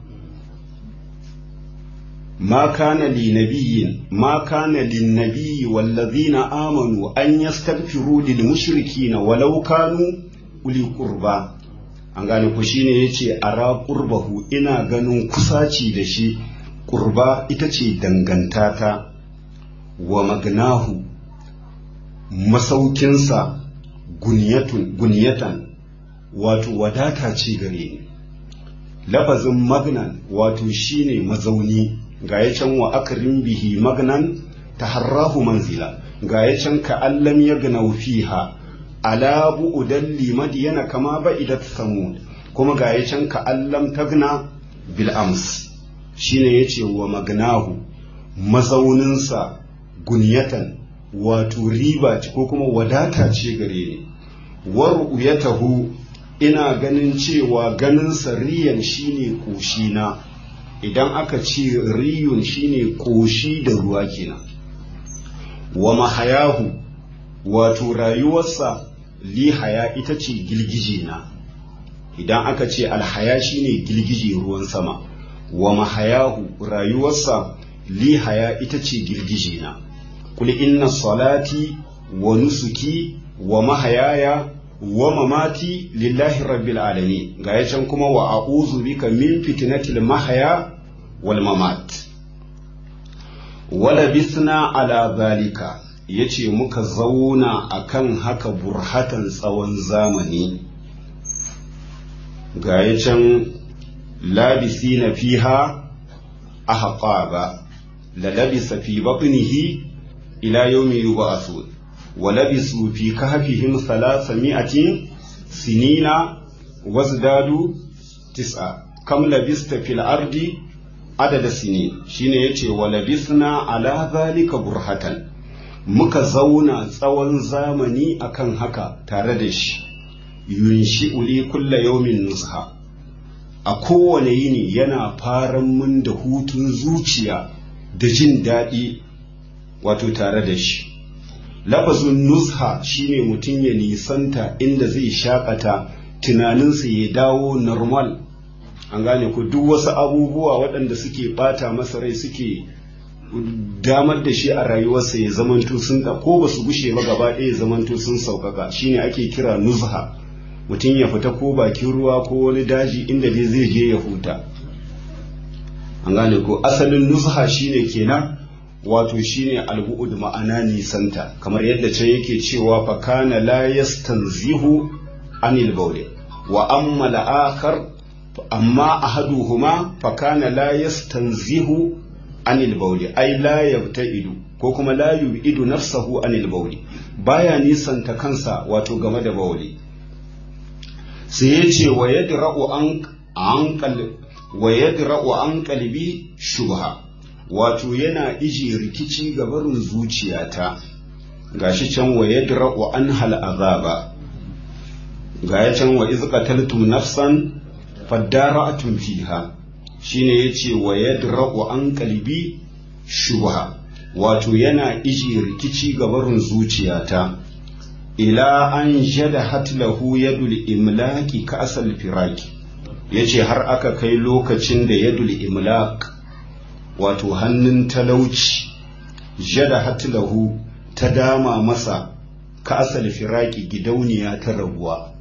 Speaker 1: ما كان لنبي ما كان للنبي والذين آمنوا أن يستغفروا للمشركين ولو كانوا أولي قربى an gane ku shine yace ara qurbahu ina ganin kusaci da shi qurba ita ce dangantata wa magnahu masaukinsa gunyatun gunyatan wato wadata ce gare ni lafazin magnan wato shine mazauni ga ya can wa akrim bihi magnan taharrahu manzila ga ya can ka allam yagnau fiha ala bu'udan limadiyana kama ba'idat samud kuma ga ya can ka allam tagna bil ams shine yace wa magnahu mazauninsa gunyatan wato riba ko kuma wadata ce gare ni wa ru'yatahu ina ganin cewa ganin riyan shine koshina idan aka ce riyun shine koshi da ruwa kenan wa mahayahu wato rayuwarsa lihaya ita ce girgije na idan aka ce alhaya shine girgije ruwan sama wa mahayahu rayuwarsa lihaya ita ce girgije na kul inna salati wa nusuki wa mahayaya wa mamati lillahi rabbil alamin ga ya can kuma wa a'udhu bika min fitnatil mahaya wal mamat wala bisna ala zalika yace muka zauna akan haka burhatan tsawon zamani ga ya can labisina fiha ahqaba la labisa fi batnihi ila yawmi yub'athun ولبثوا في كهفهم ثلاثمائة سنين وازدادوا تسعة كم لبست في الأرض عدد سنين شين يتي ولبثنا على ذلك برهة muka zauna tsawon zamani akan haka tare da shi yunshi uli kulla yaumin nusha a kowane yini yana faran mun da hutun zuciya da jin daɗi wato tare da shi lafazin nusha shine mutum ya nisanta inda zai shakata tunaninsa ya dawo normal an gane ku duk wasu abubuwa waɗanda suke bata masa rai suke damar da shi a rayuwarsa ya zamanto sun da ko ba su gushe ba gaba ɗaya ya zamanto sun sauƙaƙa shine ake kira nuzha mutum ya fita ko bakin ruwa ko wani daji inda dai zai je ya huta an gane ko asalin nuzha shine kenan wato shine albu'ud ma'ana nisanta kamar yadda can yake cewa fa kana la yastanzihu anil bawli wa amma al-akhar amma ahaduhuma fa kana la yastanzihu anil bawli ay la yabta'idu ko kuma la yu'idu nafsahu anil bawli baya nisanta kansa wato game da bawli sai yace wa yadra'u an an wa yadra'u an qalbi shubha wato yana ije rikici ga barin zuciyata gashi can wa yadra'u an hal azaba ga ya can wa iz qataltum nafsan fadara'tum fiha shine yace wa yadra'u an qalbi shubha wato yana ije rikici ga barin zuciyata ila an jada hatlahu yadul imlaki ka asal firaki yace har aka kai lokacin da yadul imlak wato hannun talauci jada hatlahu ta dama masa ka asal firaki gidauniya ta rabuwa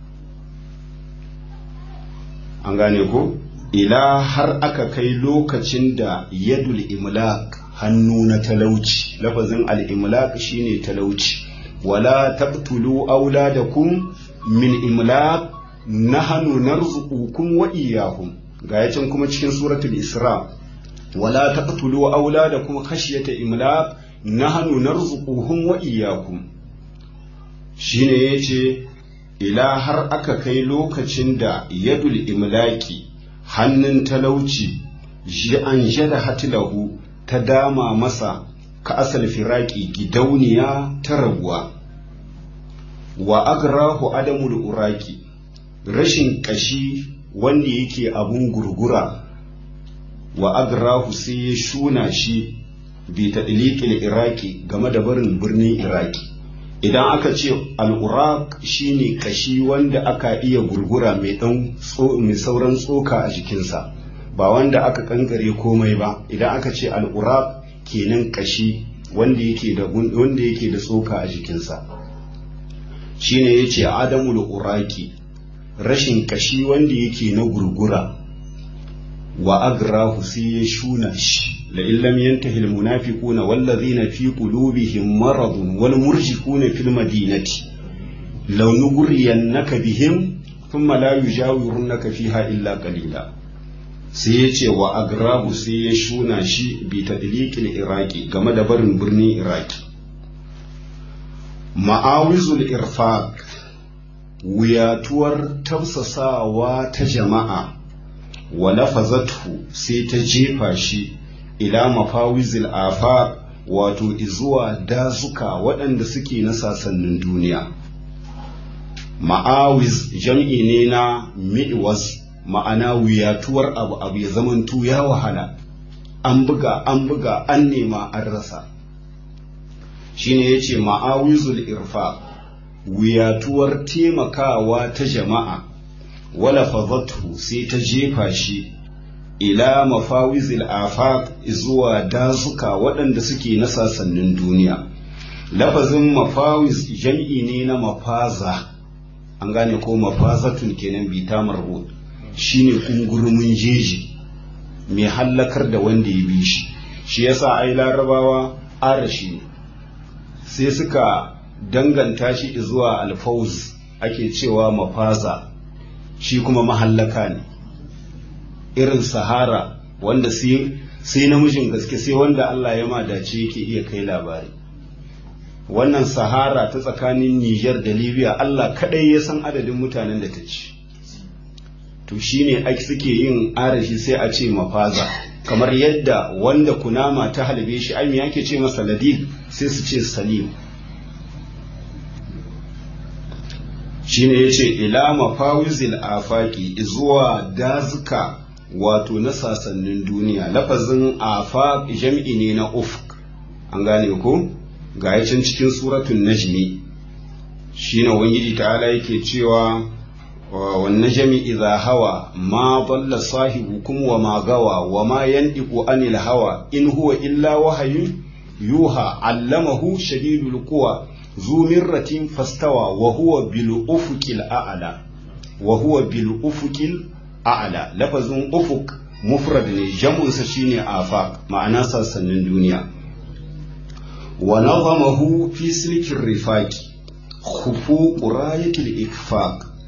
Speaker 1: an gane ko ila har aka kai lokacin da yadul imlak hannu na talauci lafazin al-imlaq shine talauci wala taqtulu auladakum min imlaq nahnu narzuqukum wa iyyahum ga yacin kuma cikin suratul isra wala taqtulu auladakum khashyata imlaq nahnu narzuquhum wa iyyakum shine yace ila har aka kai lokacin da yadul imlaki hannun talauci ji an jada hatilahu ta dama masa ka asal firaki gidauniya ta rabuwa wa agrahu adamul uraki rashin kashi wanda yake abun gurgura wa agrahu sai ya shuna shi bi tadliqil iraki game da barin birnin iraki idan aka ce al'urak shine kashi wanda aka iya gurgura mai dan mai sauran tsoka a jikinsa ba wanda aka kankare komai ba idan aka ce al'urak kenan kashi wanda yake da wanda yake da tsoka a jikinsa shine yace adamul uraki rashin kashi wanda yake na gurgura wa agrahu sai ya shuna shi la illam yantahi al munafiquna wallazina fi qulubihim maradun wal murjifuna fil madinati law nughriyannaka bihim thumma la yujawirunaka fiha illa qalila sai ya ce wa agrabu sai ya shuna shi bi tadliqil iraki game da barin birnin iraki ma'awizul irfaq wuyatuwar tafsasawa ta jama'a wa lafazatu sai ta jefa shi ila mafawizil afaq wato izuwa dazuka waɗanda suke na sasannin duniya ma'awiz jam'i ne na mi'was ma'ana wuyatuwar abu abu ya zamantu ya wahala an buga an buga an nema an rasa shine yace ma'awizul irfa wuyatuwar taimakawa ta jama'a wala fadatu sai ta jefa shi ila mafawizil afaq zuwa dazuka waɗanda suke na sasannin duniya lafazin mafawiz jam'i ne na mafaza an gane ko mafazatun kenan bita marbut shine kungurumin jeji mai hallakar da wanda ya bi shi shi yasa ai larabawa arashi ne sai suka danganta shi zuwa alfauz ake cewa mafaza shi kuma mahallaka ne irin sahara wanda sai namijin gaske sai wanda Allah ya madace yake iya kai labari wannan sahara ta tsakanin Nijar da Libya Allah kadai ya san adadin mutanen da ta ci to shine ake suke yin arashi sai a ce mafaza kamar yadda wanda kunama ta halbe shi ai me yake ce masa ladid sai su ce salim shine yace ila mafawizil afaki zuwa dazuka wato na sasannin duniya lafazin afaq jam'i ne na ufq an gane ko ga can cikin suratul najmi shine ubangiji ta'ala yake cewa والنجم إذا هوى ما ضل صاحبكم وما غوى وما ينطق عن الهوى إن هو إلا وحي يوحى علمه شديد القوى ذو مرة فاستوى وهو بالأفق الأعلى وهو بالأفق الأعلى لفظ أفق مفرد جمع سشيني آفاق معناه سنن الدنيا ونظمه في سلك الرفاق خفوق راية الإكفاق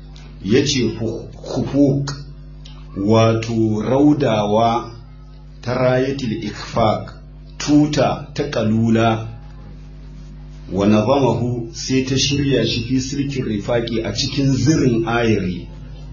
Speaker 1: ya ce hufuk wato raudawa ta rayatul ikfaq tuta ta kalula wa nazamahu sai ta shirya shi fi sirkin rifaki a cikin zirin ayari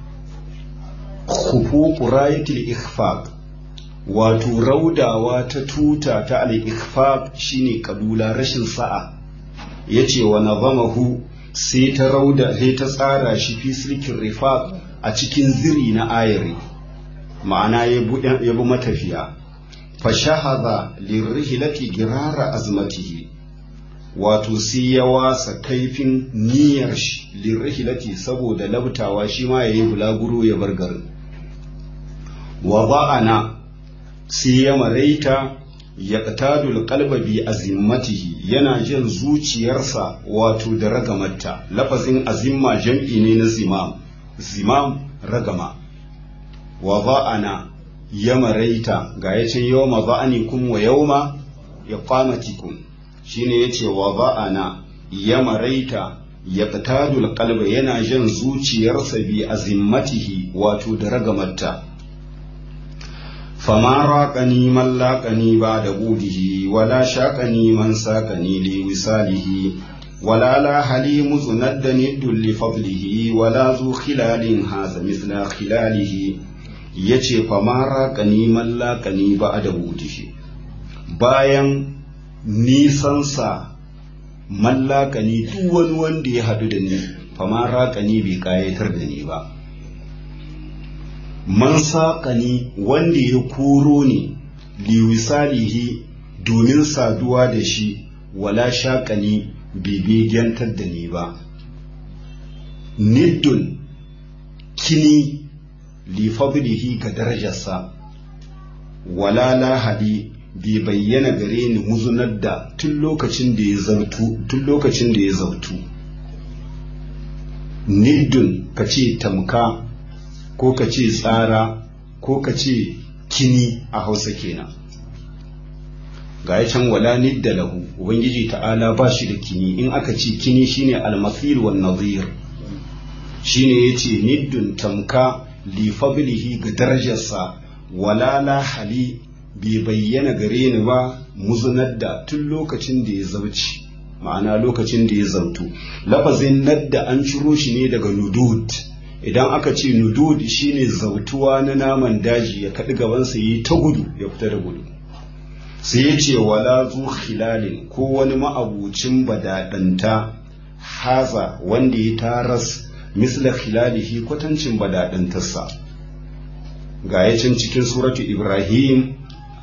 Speaker 1: hufuku rayatul ikfaq wato raudawa ta tuta ta al-ikfaq shine kalula rashin sa'a yace wa nazamahu sai ta rauda sai ta tsara shi fi sirkin rifaq a cikin ziri na ayari ma'ana ya bi matafiya fashahaza lirrihilati girara azmatihi wato sai ya wasa kaifin niyyar shi lirrihilati saboda labtawa shi ma yayi bulaguro ya bar garin wa ba'ana sai ya maraita ya qatadul qalba bi azimmatihi yana jin zuciyarsa wato da ragamarta lafazin azimma jam'i ne na zimam zimam ragama wa ba'ana ya maraita ga ya ce yau ma ba'anikum wa yau ma ya kwamatikum shi ne ya ce wa ba'ana ya maraita ya ƙatadul kalba yana jan zuciyarsa bi azimmatihi wato da ragamarta fama raƙani man laƙani ba da budihi wala shaƙani man saƙani li wisalihi ولا لا حليم زند ند لفضله ولا ذو خلال هذا مثل خلاله yace famara kaniman laƙani ba a da wudishi bayan nisansa mallakani duk wani wanda ya haɗu da ni famara kani bai ƙayatar da ni ba man saƙani wanda ya koro ni liwisalihi domin saduwa da shi wala shaƙani bibiyantar da ni ba niddun kini lifabilihi ga darajarsa wala lahadi bai bayyana gare ni muzunar da tun lokacin da ya zautu tun lokacin da ya zautu niddun ka ce tamka ko ka ce tsara ko ka ce kini a hausa kenan ga ya can wala nidda lahu ubangiji ta'ala ba shi da kini in aka ce kini shine almasir wan nazir shine yace niddun tamka li fadlihi ga darajarsa wala la hali bai bayyana gare ni ba muzunar da tun lokacin da ya zauci ma'ana lokacin da ya zautu lafazin nadda an ciro shi ne daga nudud idan aka ce nudud shine zautuwa na naman daji ya kaɗi gabansa yi ta gudu ya fita da gudu sai ya ce wala zu khilalin ko wani ma'abucin badaɗanta haza wanda ya taras misla khilalihi kwatancin badaɗantarsa ga ya can cikin suratu ibrahim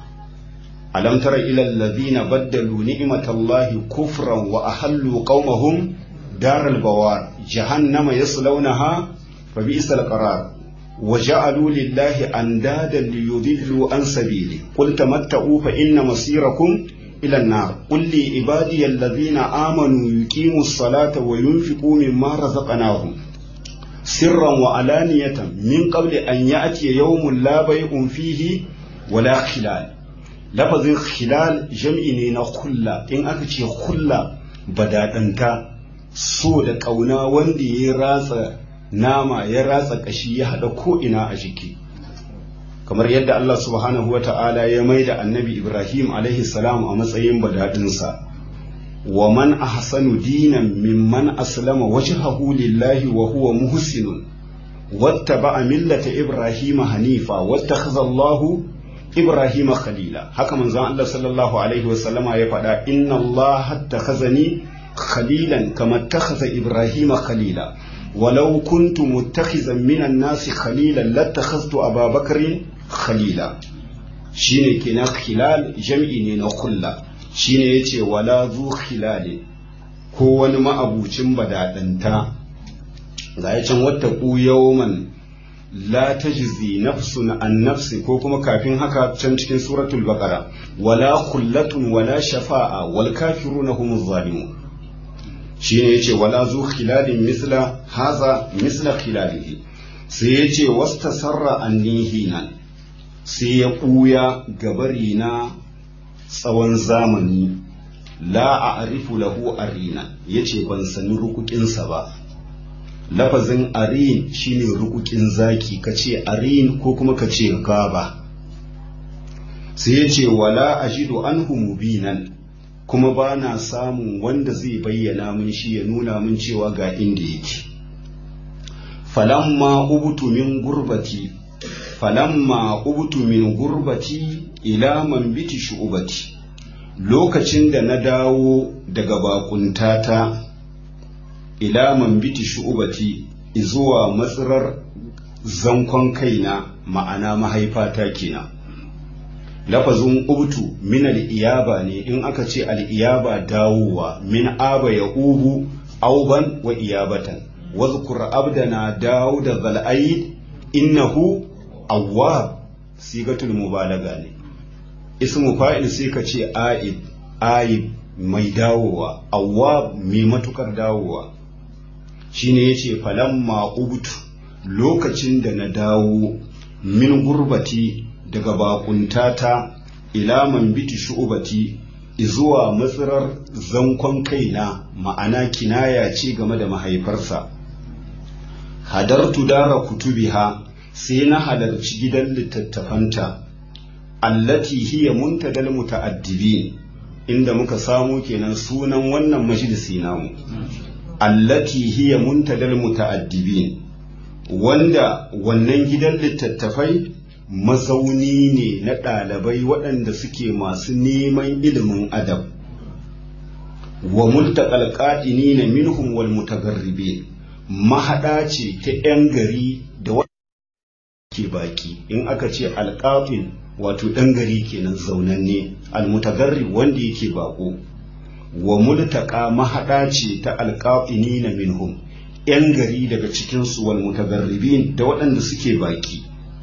Speaker 1: alam tara ila alladhina baddalu ni'matallahi kufran wa ahallu qaumahum daral bawar jahannama yaslawnaha fa bi'sal qarar وجعلوا لله أندادا ليضلوا عن سبيله قل تمتعوا فإن مصيركم إلى النار قل لي عبادي الذين آمنوا يقيموا الصلاة وينفقوا مما رزقناهم سرا وعلانية من قبل أن يأتي يوم لا بيع فيه ولا خلال لفظ خلال جمع خلا إن أكتي خلا بدأت أنت سود كونا وندي راسا nama ya ratsa kashi ya haɗa ko'ina a jiki kamar yadda Allah subhanahu wa ta'ala ya mai da annabi Ibrahim alaihi salam a matsayin badaɗinsa wa man ahsanu dinan mimman aslama wajhahu lillahi wa huwa muhsinun wattaba'a millata Ibrahim hanifa wattakhadha Allahu Ibrahim khalila haka manzon Allah sallallahu alaihi wa sallama ya faɗa inna Allah hattakhazani khalilan kama takhadha Ibrahim khalila ولو كنت متخذا من الناس خليلا لاتخذت أبا بكر خليلا shine kenan khilal jam'i ne na kulla shine yace wala zu khilali ko wani ma'abucin badadanta ga ya can wata ku yawman la tajzi nafsun an nafsi ko kuma kafin haka can cikin suratul baqara wala khullatun wala shafa'a wal kafiruna humuz zalimun shine yace wala zu khilalin misla haza misla khilalihi sai yace wastasarra annihinan sai ya ɓuya gabari na tsawon zamani la a arifu lahu arina yace ban sani rukukinsa ba lafazin arin shine rukukin zaki ka ce arin ko kuma ka ce gaba sai ya ce wala ajidu anhu mubinan kuma ba na samun wanda zai bayyana min shi ya nuna min cewa ga inda yake falamma ubutu min gurbati falamma ubutu min gurbati ila man biti shu'ubati lokacin da na dawo daga bakuntata ila man biti shu'ubati zuwa matsirar zankon kaina ma'ana mahaifata kenan lafazin ubtu min al'iyaba ne in aka ce al'iyaba dawowa min aba ya ubu auban wa iyabatan wazkur abdana dawo da zal'aid innahu awwab sigatul mubalaga ne ismu fa'il sai ka ce aib aib mai dawowa awwab mai matukar dawowa shine yace falamma ubtu lokacin da na dawo min gurbati daga bakuntata ila man biti shu'ubati zuwa matsirar zankon kaina ma'ana kinaya ce game da mahaifarsa hadartu dara kutubiha sai na halarci gidan littattafanta allati hiya muntadal muta'addibin inda muka samu kenan sunan wannan majalisi namu allati hiya muntadal muta'addibin wanda wannan gidan littattafai mazauni ne na ɗalibai waɗanda suke masu neman ilimin adab wa multaqal qa'inina minhum wal mutagarribin mahaɗa ce ta 'yan gari da ke baki in aka ce alƙafin wato ɗan gari kenan zaunanne almutagarri wanda yake bako wa multaka mahaɗa ce ta alƙafini na minhum ‘yan gari daga cikinsu wal mutagarribin da waɗanda suke baki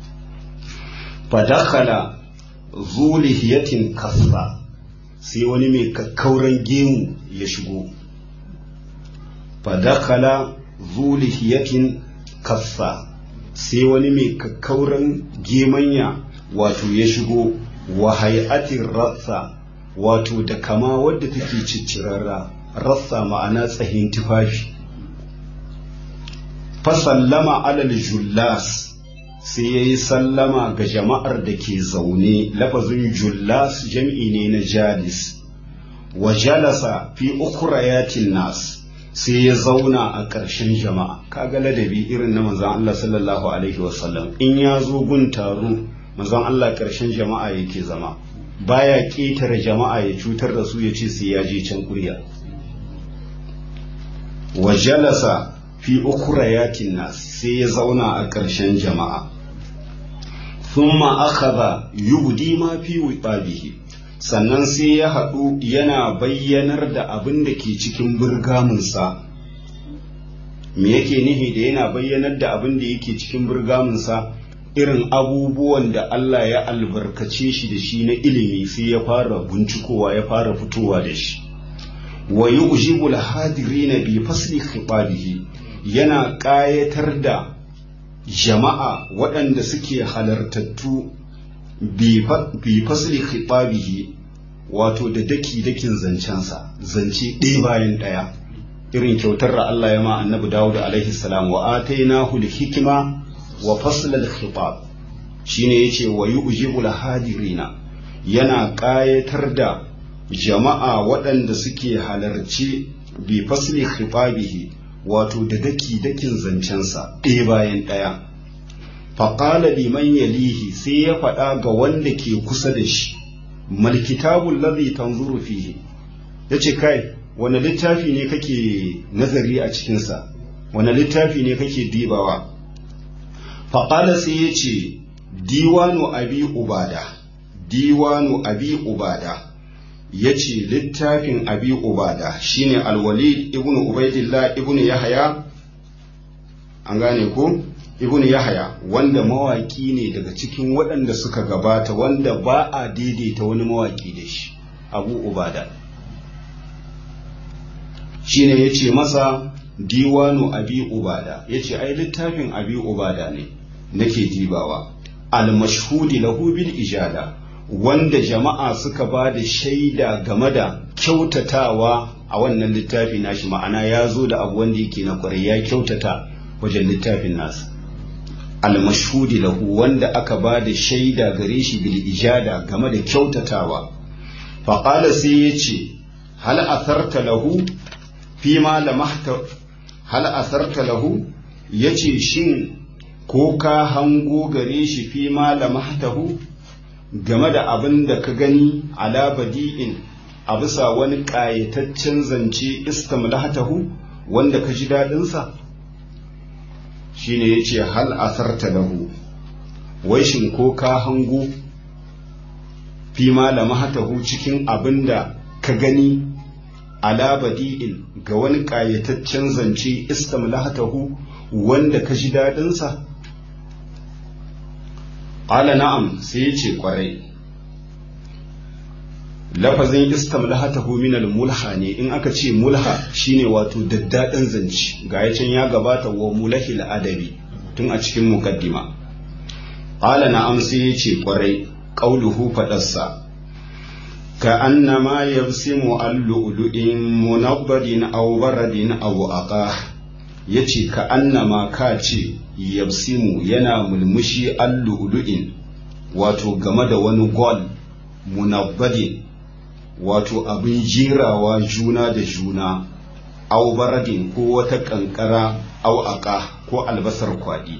Speaker 1: fadakala zulihiyatin kasra sai wani mai kakkauran gemu ya shigo fadakala zulihiyatin kassa sai wani mai kakkauran gemanya wato ya shigo wa hay'atin rassa wato da kama wadda take ciccirarra rassa ma'ana tsahin tufafi fasallama alal jullas sai ya yi sallama ga jama'ar da ke zaune lafazin jullas jam'i ne na jalis wa jalasa fi ukurayatin nas sai ya zauna a ƙarshen jama'a kaga ladabi irin na manzon Allah sallallahu alaihi wasallam in ya zo gun taro manzon Allah ƙarshen jama'a yake zama baya ƙetare jama'a ya cutar da su ya ce sai ya je can kurya wa jalasa fi ukurayatin nas sai ya zauna a ƙarshen jama'a thumma akhadha yubdi ma fi wiqabihi sannan sai ya haɗu yana bayyanar da abin da ke cikin burgaminsa me yake nihi da yana bayyanar da abin da yake cikin burgaminsa irin abubuwan da Allah ya albarkace shi da shi na ilimi sai ya fara bincikowa ya fara fitowa da shi wa yu'jibul hadirina bi fasli khitabihi yana ƙayatar da jama'a waɗanda suke halartattu bi fasli khitabihi wato da daki dakin zancensa zance ɗaya bayan ɗaya irin kyautar da Allah ya ma annabi Dawud alaihi salam wa atainahu hikima wa faslal khitab shine yace wa yu'jibul hadirina yana ƙayatar da jama'a waɗanda suke halarci bi fasli khitabihi wato da daki dakin zancensa ɗaya bayan ɗaya faƙala liman yalihi sai ya faɗa ga wanda ke kusa da shi malkitabul ladhi tanzuru fihi yace kai wani littafi ne kake nazari a cikinsa wani littafi ne kake dibawa faƙala sai ya ce diwanu abi ubada diwanu abi ubada ya ce littafin abi ubada shine alwalid ibnu ubaidillah ibnu yahaya an gane ko ibnu yahaya wanda mawaki ne daga cikin waɗanda suka gabata wanda ba a daidaita wani mawaki da shi abu ubada shine ya ce masa diwanu abi ubada ya ce ai littafin abi ubada ne nake dibawa al-mashhudi lahu bil ijada wanda jama'a suka ba da shaida game da kyautatawa a wannan littafi nashi ma'ana ya zo da abu wanda yake na kwarai ya kyautata wajen littafin nasa almashhudi lahu wanda aka ba da shaida gare shi bil ijada game da kyautatawa faƙala sai ya ce hal asarta lahu fi ma lamahta hal asarta lahu ya ce shin ko ka hango gare shi fi ma lamahtahu game da abin da ka gani ala badi'in a bisa wani ƙayataccen zance istamlahatahu wanda ka ji daɗinsa shine ya ce hal asarta lahu wai shin ko ka hango fi ma lamahatahu cikin abin da ka gani ala badi'in ga wani ƙayataccen zance istamlahatahu wanda ka ji daɗinsa Ƙala na'am sai ya ce ƙwarai. Lafazin istamlahatahu min al-mulha ne in aka ce mulha shine wato daddaɗin zance ga ya can ya gabata wa mulahil adabi tun a cikin mukaddima. Ƙala na'am sai ya ce ƙwarai ƙauluhu faɗarsa. Ka annama yabsimu al-lu'lu'in munabbadin aw baradin aw aqah yace ka annama ka ce yabsimu yana mulmushi allu'lu'in wato game da wani gol munabbadin wato abin jirawa juna da juna au baradin ko wata kankara au aka ko albasar kwaɗi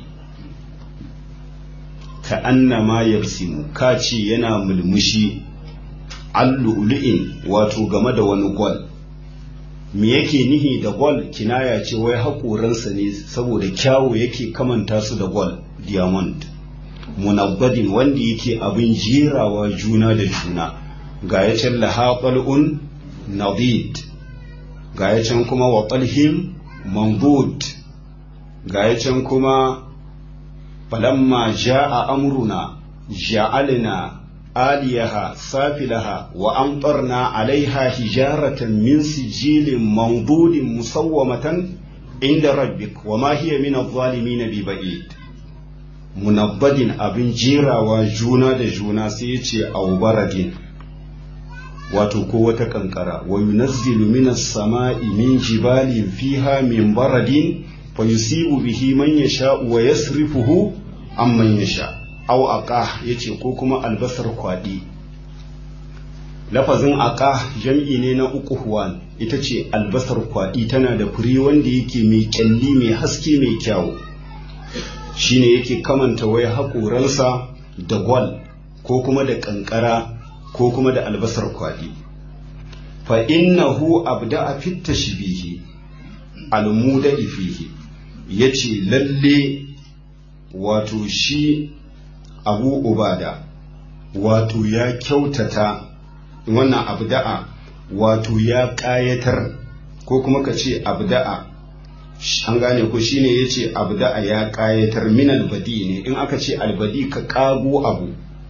Speaker 1: ka annama yabsimu ka ce yana mulmushi allu'lu'in wato game da wani gol me yake nihi da gol kinaya ce wai haƙoransa ne saboda kyawu yake kamanta su da gol diamond munabbadin wanda yake abin jerawa juna da juna ga ya can lahaɓal'un nadid ga ya can kuma wa ɓalhim mambud ga ya can kuma falamma ja'a amruna ja'alna آليها سافلها وأمطرنا عليها حجارة من سجيل منضود مسومة عند ربك وما هي من الظالمين ببعيد munabbadin abin jerawa juna da juna sai ya ce aubaradin wato ko wata kankara wa yunazzilu minas sama'i min jibalin fiha min baradin fa yusibu bihi man yasha'u wa yasrifuhu amman yasha' au aka yace ko kuma albasar kwaɗi lafazin aka jam'i ne na uku huwan ita ce albasar kwaɗi tana da fure wanda yake mai kyalli mai haske mai kyawu shine yake kamanta wai haƙoransa da gwal ko kuma da ƙanƙara ko kuma da albasar kwaɗi fa innahu abda'a fit tashbihi almuda fihi yace lalle wato shi abu ubada wato ya kyautata wannan abda'a wato ya ƙayatar ko kuma ka ce abda'a an gane ko shine ya ce abda'a ya ƙayatar min albadi ne in aka ce albadi ka ƙago abu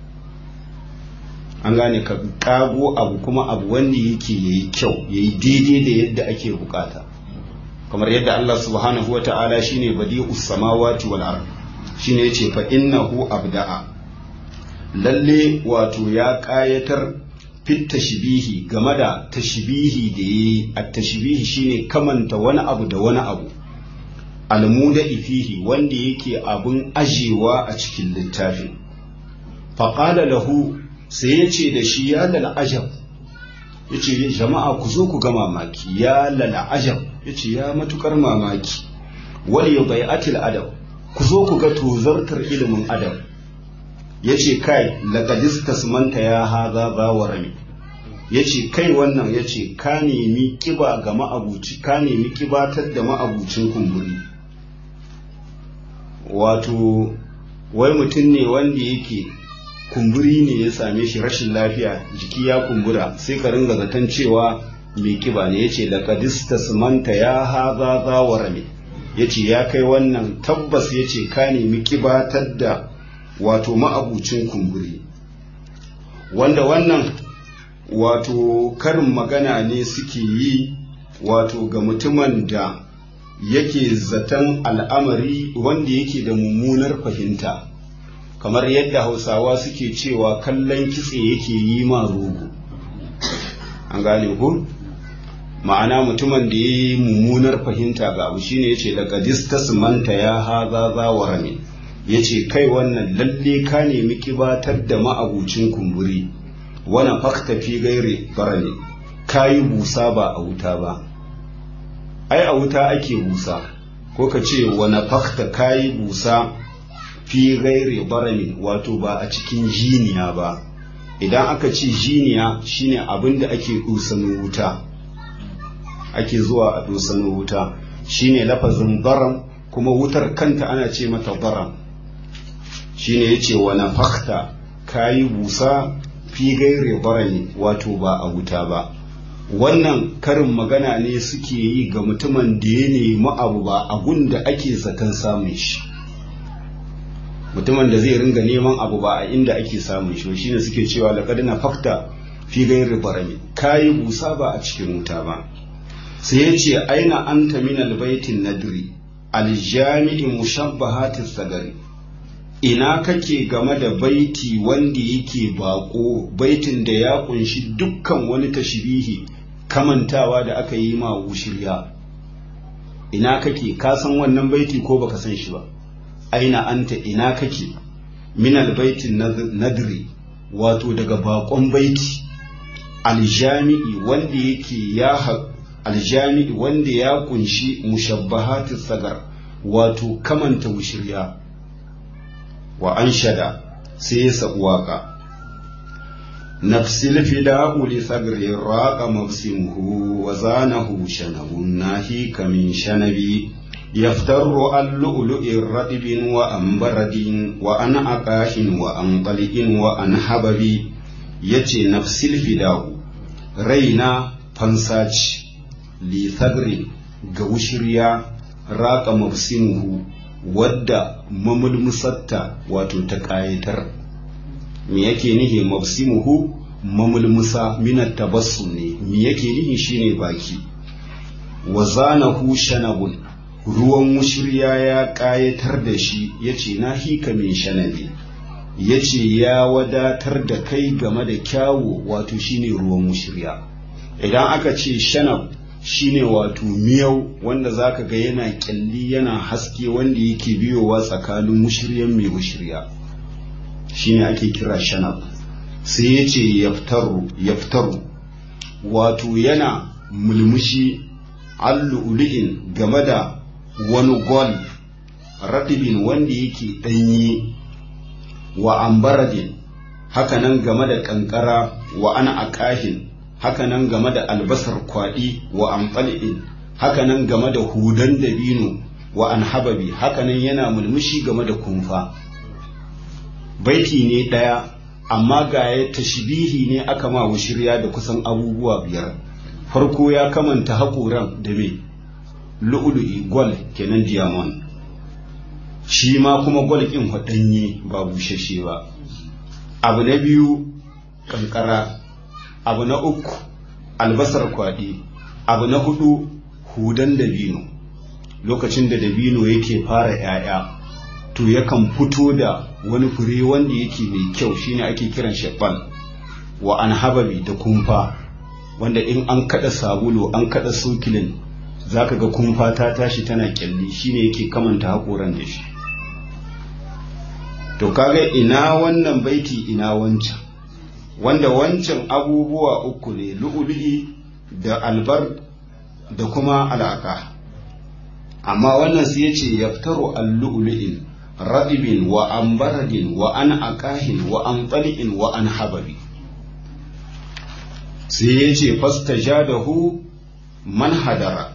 Speaker 1: an gane ka ƙago abu kuma abu wanda yake yayi kyau yayi daidai da yadda ake bukata kamar yadda Allah subhanahu wa ta'ala shine badi'us samawati wal ardh shine yace fa innahu abda'a lalle wato ya kayatar fit tashbihi game da tashbihi da yi at tashbihi shine kamanta wani abu da wani abu almuda fihi wanda yake abun ajewa a cikin littafin faqala lahu sai yace da shi ya lal ajab yace jama'a ku zo ku ga mamaki ya lal ajab yace ya matukar mamaki wal yubai'atil adab ku zo ku ga tozartar ilimin adam ya ce kai laƙadistas manta ya haza za wa rami ya ce kai wannan ya ce ka nemi ƙiba ga ma'abuci ka nemi ƙibatar da ma'abucin kumburi wato wai mutum ne wanda yake kumburi ne ya same shi rashin lafiya jiki ya kumbura sai ka ringa zaton cewa mai ƙiba ne ya ce laƙadistas manta ya haza za wa rami ya ce ya kai wannan tabbas ya ce ka nemi kibatar da wato ma'abucin kumburi wanda wannan wato karin magana ne suke yi wato ga mutumin da yake zaton al'amari wanda yake da mummunar fahimta kamar yadda hausawa suke cewa kallon kitse yake yi ma rogo an gane ku ma'ana mutumin da ya yi mummunar fahimta ga abu shine ya ce laqad manta ya haza za wa rami ya ce kai wannan lalle ka nemi kibatar da ma'abucin kumburi wana fakta fi gaire barani ka yi busa ba a wuta ba ai a wuta ake busa ko ka ce wana fakta ka yi busa fi gaire barani wato ba a cikin jiniya ba idan aka ce jiniya shine abin da ake dusanin wuta ake zuwa a dusanin wuta shine lafazin baram kuma wutar kanta ana ce mata baram shine yace wa nafakta kayi busa fi gaire barani wato ba a wuta ba wannan karin magana ne suke yi ga mutumin da ya nemi abu ba abun da ake zaton samun shi mutumin da zai ringa neman abu ba a inda ake samun shi shine suke cewa laqad nafakta fi gairi barami kayi busa ba a cikin wuta ba sai ya ce aina anta min albaitin nadri aljami'i mushabbahatis sagari ina kake game da baiti wanda yake bako baitin da ya kunshi dukkan wani tashbihi kamantawa da aka yi ma wushirya ina kake ka san wannan baiti ko baka san shi ba aina anta ina kake min albaitin nadri wato daga bakon baiti aljami'i wanda yake ya aljami'i wanda ya kunshi mushabbahatis sagar wato kamanta wushirya wa an shada sai ya sabu waka nafsil fida'u li sagri raqa mafsimuhu wa zanahu shanabun nahika min shanabi yaftaru an lu'lu'in radibin wa an baradin wa an aqashin wa an qali'in wa an hababi yace nafsil fida'u raina fansaci li sagri ga wushirya raqa mafsimuhu wadda mamulmusatta wato ta ƙayatar me yake nihi mafsimuhu mamulmusa minat tabassum ne me yake nihi shine baki wa zanahu shanabun ruwan mushirya ya ƙayatar da shi yace na hika min shanabi yace ya wadatar da kai game da kyawu wato shine ruwan mushirya idan aka ce shanab shine wato miyau wanda zaka ga yana kyalli yana haske wanda yake biyowa tsakanin mushiryan mai mushirya shine ake kira shanab sai ya ce yaftaru yaftaru wato yana mulmushi allu'ulu'in game da wani gol radibin wanda yake ɗanyi wa ambaradin hakanan game da ƙanƙara wa ana akahin hakanan game da albasar kwaɗi wa amfal'in hakanan game da hudan dabino wa an hababi hakanan yana mulmushi game da kumfa baiti ne ɗaya amma ga ya tashbihi ne aka ma shirya da kusan abubuwa biyar farko ya kamanta haƙoran da me lu'ulu'i gwal kenan diamond shi ma kuma gwal ƙin waɗanye ba bushashe ba abu na biyu ƙanƙara abu na uku albasar kwaɗi abu na hudu hudan dabino lokacin da dabino yake fara ‘ya'ya to yakan fito da wani fure wanda yake mai kyau shine ake kiran shabbal wa an hababi da kumfa wanda in an kada sabulu an kada sokilin zaka ga kumfa ta tashi tana kyalli shine yake kamanta haƙoran da shi to kaga ina wannan baiti ina wancan wanda wancan abubuwa uku ne lu'ulu'i da albar da kuma alaka amma wannan sai yace yaftaru al-lu'lu'in radibin wa ambaradin wa an aqahin wa an tali'in wa an hababi sai yace fastajadahu man hadara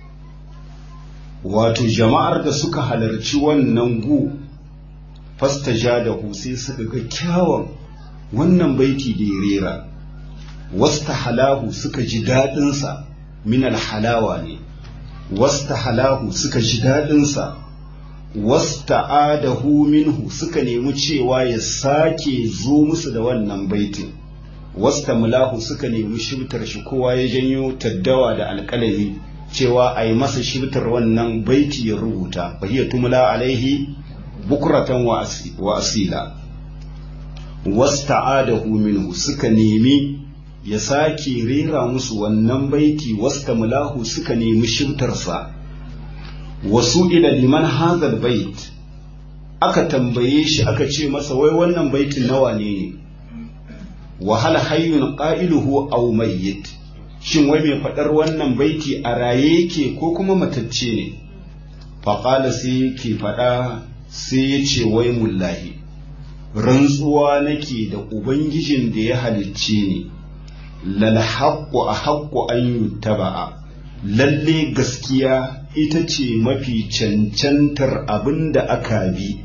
Speaker 1: wato jama'ar da suka halarci wannan gu fastajadahu sai suka ga kyawun wannan baiti da ya rera wasta halahu suka ji daɗinsa min halawa ne wasta halahu suka ji daɗinsa wasta adahu minhu suka nemi cewa ya sake zo musu da wannan baitin wasta mulahu suka nemi shibtar shi kowa ya janyo taddawa da alƙalami cewa a yi masa shibtar wannan baiti ya rubuta fahiyar tumula alaihi bukuratan wa asila wasta'adahu minhu suka nemi ya sake rera musu wannan baiti wasta mulahu suka nemi shimtarsa wasu ila liman hazal bait aka tambaye shi aka ce masa wai wannan baitin nawa ne ne wahala hayyun qailuhu aw mayyit shin wai mai faɗar wannan baiti a raye yake ko kuma matacce ne faƙala sai yake faɗa sai ya ce wai mullahi rantsuwa nake da ubangijin da ya halicce ni lal haqqu a haqqu an yuttaba'a lalle gaskiya ita ce mafi cancantar abin da aka bi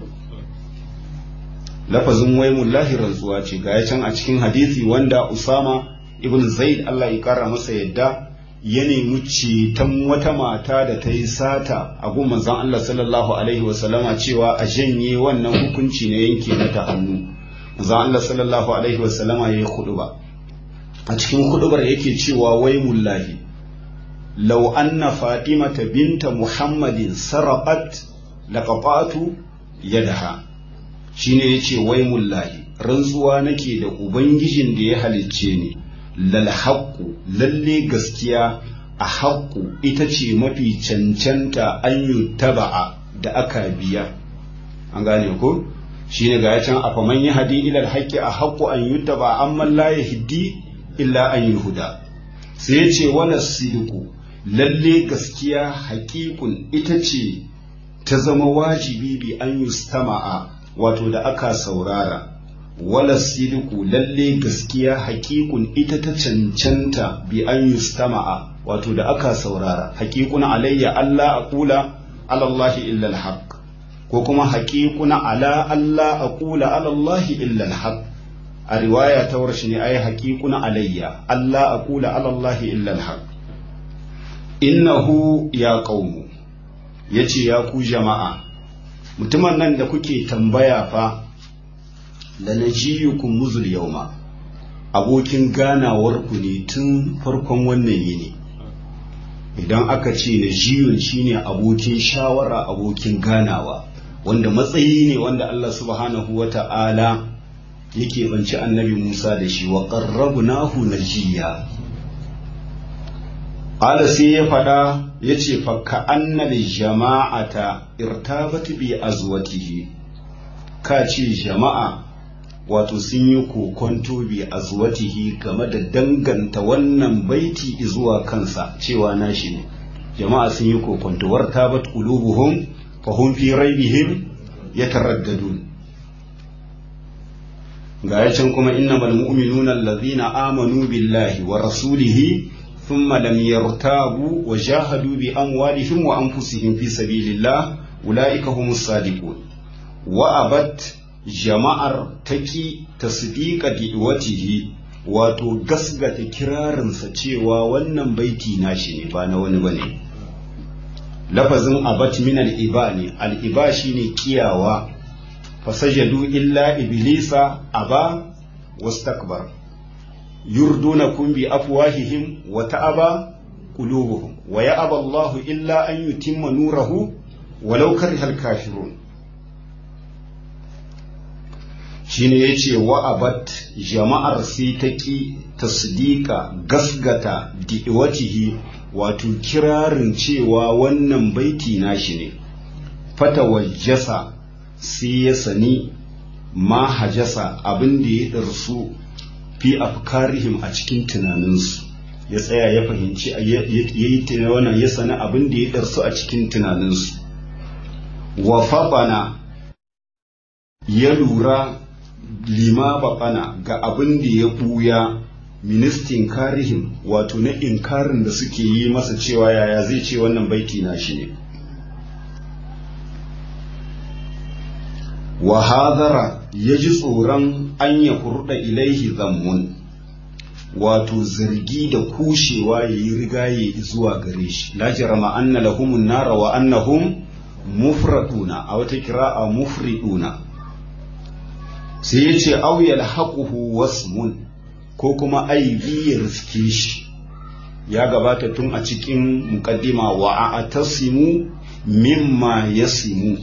Speaker 1: lafazin wai mullahi rantsuwa ce ga can a cikin hadisi wanda usama ibn zaid Allah ya kara masa yadda ya nemi ceton wata mata da ta yi sata a gun manzon Allah sallallahu alaihi wasallama cewa a janye wannan hukunci na yanke mata hannu manzon Allah sallallahu alaihi wasallama ya yi huduba a cikin hudubar yake cewa wai mullahi law anna fatimata binta muhammadin sarqat laqatatu yadaha shine yace wai mullahi rantsuwa nake da ubangijin da ya halicce ni lal haqqu lalle gaskiya a haqqu ita ce mafi cancanta an yutaba'a da aka biya an gane ko shine ga can afa man yahdi ila al haqqi a haqqu an yutaba amma la yahdi illa an yuhuda sai yace wala sidqu lalle gaskiya haƙiƙun ita ce ta zama wajibi bi an yustama'a wato da aka saurara wala sidiku lalle gaskiya haƙiƙun ita ta cancanta bi an yustama'a wato da aka saurara haƙiƙun alayya Allah aqula ala Allah illa alhaq ko kuma haƙiƙun ala Allah aqula ala Allah illa alhaq a riwaya ta warshi ne ai haƙiƙun alayya Allah aqula ala Allah illa alhaq innahu ya qaumu yace ya ku jama'a mutumin nan da kuke tambaya fa da najiyukum muzul yauma abokin ganawar ku ne tun farkon wannan yini idan aka ce najiyun shine abokin shawara abokin ganawa wanda matsayi ne wanda Allah subhanahu wata'ala yake banci annabi Musa da shi wa qarrabnahu najiya Ala sai ya faɗa ya ce fakka annal jama'ata irtabat bi azwatihi ka ce jama'a wato sun yi kokonto bi azwatihi game da danganta wannan baiti zuwa kansa cewa nashi ne jama'a sun yi kokonto wartabat qulubuhum fa hum fi raibihim yataraddadun ga yacin kuma innamal mu'minuna allazina amanu billahi wa rasulihi ثم لم يرتابوا وجاهدوا بأموالهم وأنفسهم في سبيل الله أولئك هم الصادقون وأبت jama'ar taki tasdiqa di'watihi wato gasgata kirarinsa cewa wannan baiti nashi ne ba na wani bane lafazin abat min al-iba ne al-iba shine kiyawa fasajadu illa iblisa aba wastakbar yurdunakum bi afwahihim wa ta'aba qulubuhum wa ya'aba Allahu illa an yutimma nurahu walau karihal kafirun shine yace wa abat jama'ar sai ta ki tasdika gasgata di'watihi wato kirarin cewa wannan baiti nashi ne fata wajjasa sai ya sani ma hajasa abin da ya ɗarsu fi afkarihim a cikin tunaninsu ya tsaya ya fahimci ya yi wannan ya sani abin da ya ɗarsu a cikin tunaninsu wa faɓana ya lura lima baɓana ga abin da ya ɓuya ministin karihim wato na inkarin da suke yi masa cewa yaya zai ce wannan baiti na shi ne wa hadara ya ji tsoron an ya kurɗa ilaihi zammun wato zargi da kushewa ya yi rigaye zuwa gare shi la jarama anna lahumun nara wa annahum mufraduna a wata kira'a mufriduna sai ya ce auyal haƙuhu wasmun ko kuma aibi ya riske shi ya gabata tun a cikin muƙaddima wa a tasimu mimma yasimu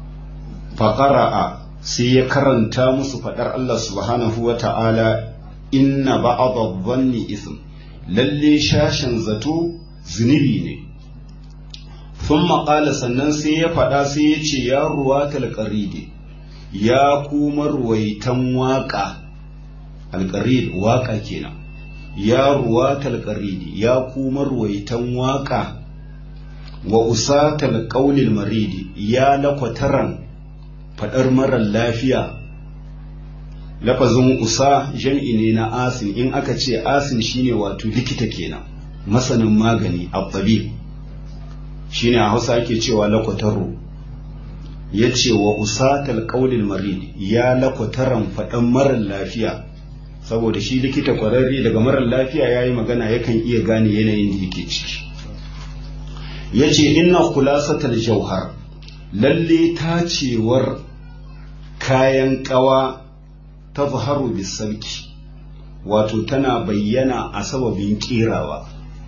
Speaker 1: faƙara'a sai ya karanta musu faɗar Allah subhanahu wa ta'ala inna ba'adha dhanni ism lalle shashin zato zunubi ne thumma qala sannan sai ya faɗa sai ya ce ya ruwatal qaridi ya kuma ruwaitan waƙa alƙarid waƙa kenan ya ruwatal qaridi ya kuma ruwaitan waƙa wa usatal qaulil maridi ya lakwataran faɗar marar lafiya lafazin usa jam'i ne na asin in aka ce asin shine wato likita kenan masanin magani abbabi shine a hausa ake cewa lakwataro ya ce wa usatal qaulil marid ya lakwataran faɗan marar lafiya saboda shi likita kwararre daga marar lafiya ya yi magana yakan iya gane yanayin da yake ciki ya ce inna khulasatal jauhar lalle tacewar kayan ƙawa ta zaharu bisarki wato tana bayyana a sababin ƙerawa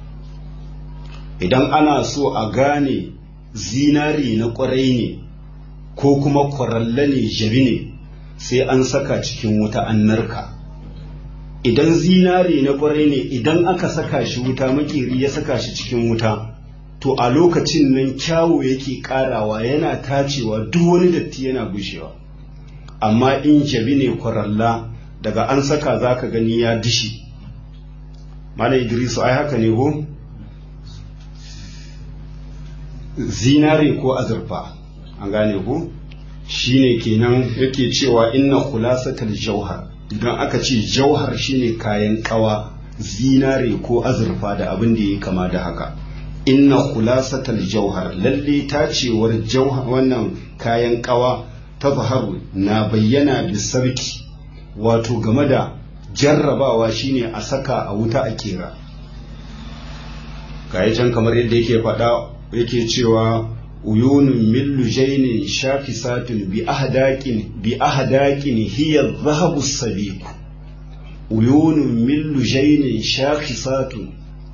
Speaker 1: idan ana so a gane zinari na ƙwarai ne ko kuma kwaralla ne jabi ne sai an saka cikin wuta an narka idan zinari na ƙwarai ne idan aka saka shi wuta makeri ya saka shi cikin wuta to a lokacin nan kyawu yake ƙarawa yana tacewa duk wani datti yana gushewa amma in jabi ne kwaralla daga an saka za ka gani ya dishi Malam idrisu ai haka ne ko zinare ko azurfa an gane ko shine kenan yake cewa inna khulasatal jauhar idan aka ce jauhar shine kayan kawa zinare ko azurfa da abin da ya kama da haka inna khulasatal jauhar lalle tacewar jauhar wannan kayan kawa ta zaharu na bayyana bisarki wato game da jarrabawa shine a saka a wuta a kera kayi can kamar yadda yake faɗa yake cewa uyunun min lujainin shafisatun bi ahdaqin bi ahdaqin hiya dhahabu sabiq uyunun min lujainin shafisatun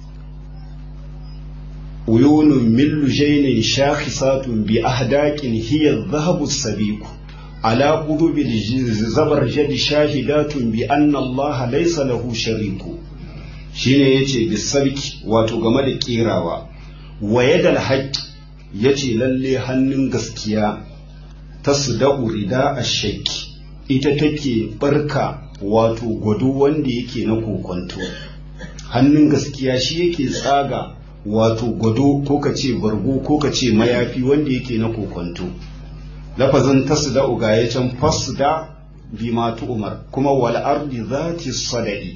Speaker 1: uyunun min lujainin shafisatun bi ahdaqin hiya dhahabu sabiq على قلوب الزبرجد شاهدات بأن الله ليس له شريك shine yace bisabki wato game da kerawa wa yadal haqq yace lalle hannun gaskiya ta sudau rida ashaki ita take barka wato gwado wanda yake na kokonto hannun gaskiya shi yake tsaga wato gwado ko kace bargo ko kace mayafi wanda yake na kokonto lafazin tasda uga ya can fasda bima umar kuma wal ardi zati sadai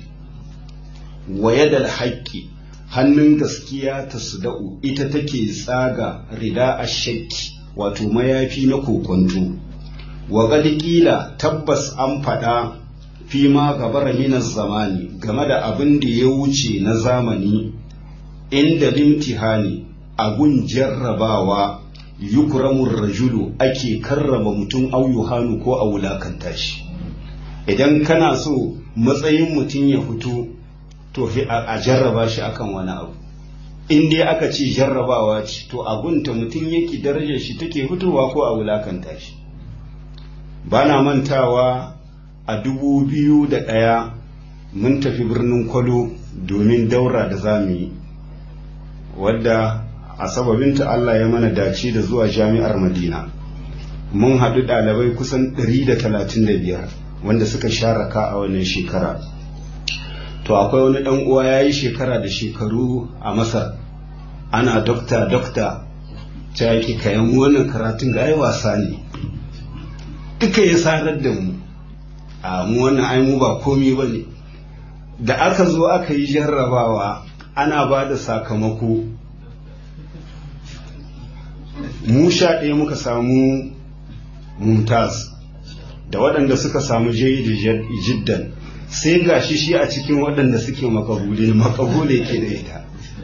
Speaker 1: wa yadal haqqi hannun gaskiya tasda'u ita take tsaga rida ashakki wato mayafi na kokonto wa qila tabbas an faɗa fi ma gabara minas zamani game da abin da ya wuce na zamani inda limtihani agun jarrabawa yukramun rajulu ake karrama mutum au yuhanu ko a wulakanta shi idan kana so matsayin mutum ya fito to a jarraba shi akan wani abu in dai aka ce jarrabawa ce to agunta mutum yake darajar shi take fitowa ko a wulakanta shi ba na mantawa a dubu biyu da ɗaya mun tafi birnin kwalo domin daura da zamu yi wadda a sababinta Allah ya mana dace da zuwa jami'ar Madina. Mun haɗu ɗalibai kusan 135 wanda suka sharaka a wannan shekara. To akwai wani ɗan uwa ya yi shekara da shekaru a Masar. Ana dokta dokta ta yake kayan wannan karatun ga ai wasa ne. Duka ya sarar da mu. A mu wannan ai mu ba komi ba ne. Da aka zo aka yi jarrabawa ana ba da sakamako mu sha ɗaya muka samu mumtaz da waɗanda suka samu jayi jiddan sai ga shi shi a cikin waɗanda suke makabule makabule yake da ita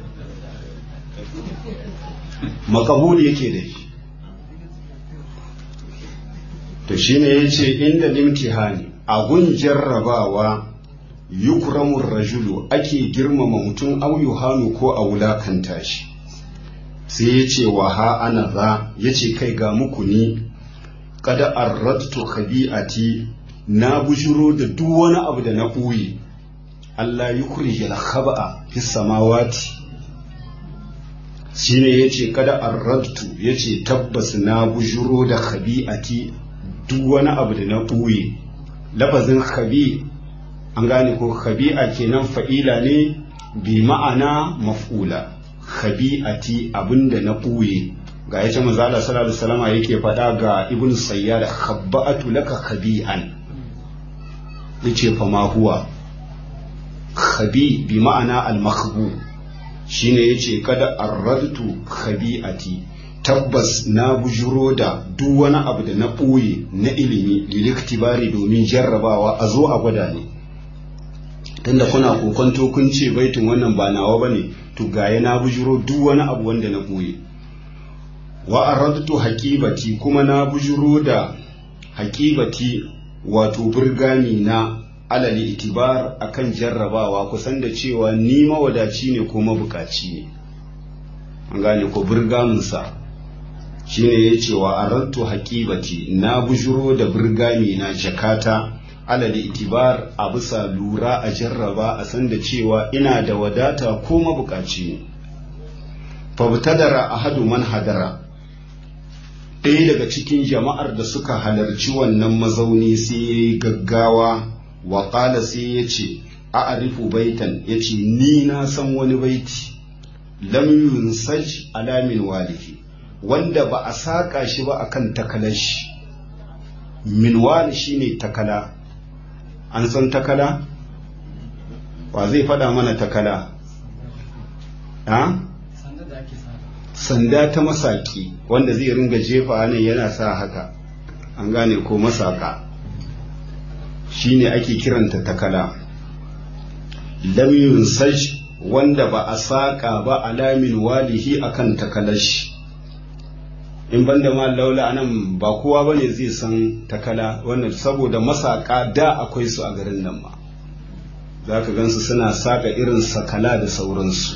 Speaker 1: makabule yake da shi to shine ya ce inda limtihani a gun jarrabawa yukramun rajulu ake girmama mutum au yuhanu ko a wulakanta shi sai ya ce wa ha ana za ya ce kai ga muku ni kada arrattu khabi'ati na bujuro da duk wani abu da na ɓoye Allah yukhrijal khaba'a fis samawati shine yace kada arradtu yace tabbas na bujuro da khabi'ati duk wani abu da na ɓuye lafazin khabi an gane ko khabi'a kenan fa'ila ne bi ma'ana maf'ula khabi'ati abinda na ɓuye ga yace manzo Allah sallallahu alaihi wasallam yake faɗa ga ibnu sayyad khabba'atu laka khabi'an yace fa ma huwa khabi bi ma'ana al-makhbu shine yace kada arradtu khabi'ati tabbas na bujuro da duk wani abu da na ɓoye na ilimi liliktibari domin jarrabawa a zo a gwada ne tunda kuna kokonto kun ce baitin wannan ba nawa bane to gaya na bujuro duk wani abu wanda na ɓoye wa aradtu haqibati kuma na bujuro da haqibati wato burgani na alal itibar akan jarrabawa kusan da cewa ni mawadaci ne ko mabukaci ne an gane ko burgamunsa shine ya ce wa arantu haƙibati na bujuro da burgami na jakata alal itibar a bisa lura a jarraba a san da cewa ina da wadata ko mabukaci ne fabtadara ahadu man hadara ɗaya daga cikin jama'ar da suka halarci wannan mazauni sai ya yi gaggawa wa ƙala sai ya ce a arifu baitan ya ce ni na san wani baiti lam yunsaj alamin walihi wanda ba a saƙa shi ba akan takalar shi minwal shine takala an san takala wa zai faɗa mana takala ha sanda ta masaki wanda zai ringa jefa nan yana sa haka an gane ko masaka shine ake kiranta takala lam yunsaj wanda ba a saƙa ba alamin walihi akan takalashi in banda ma laula anan ba kowa bane zai san takala wannan saboda masaka da akwai su a garin nan ma za ka gansu suna saka irin sakala da sauransu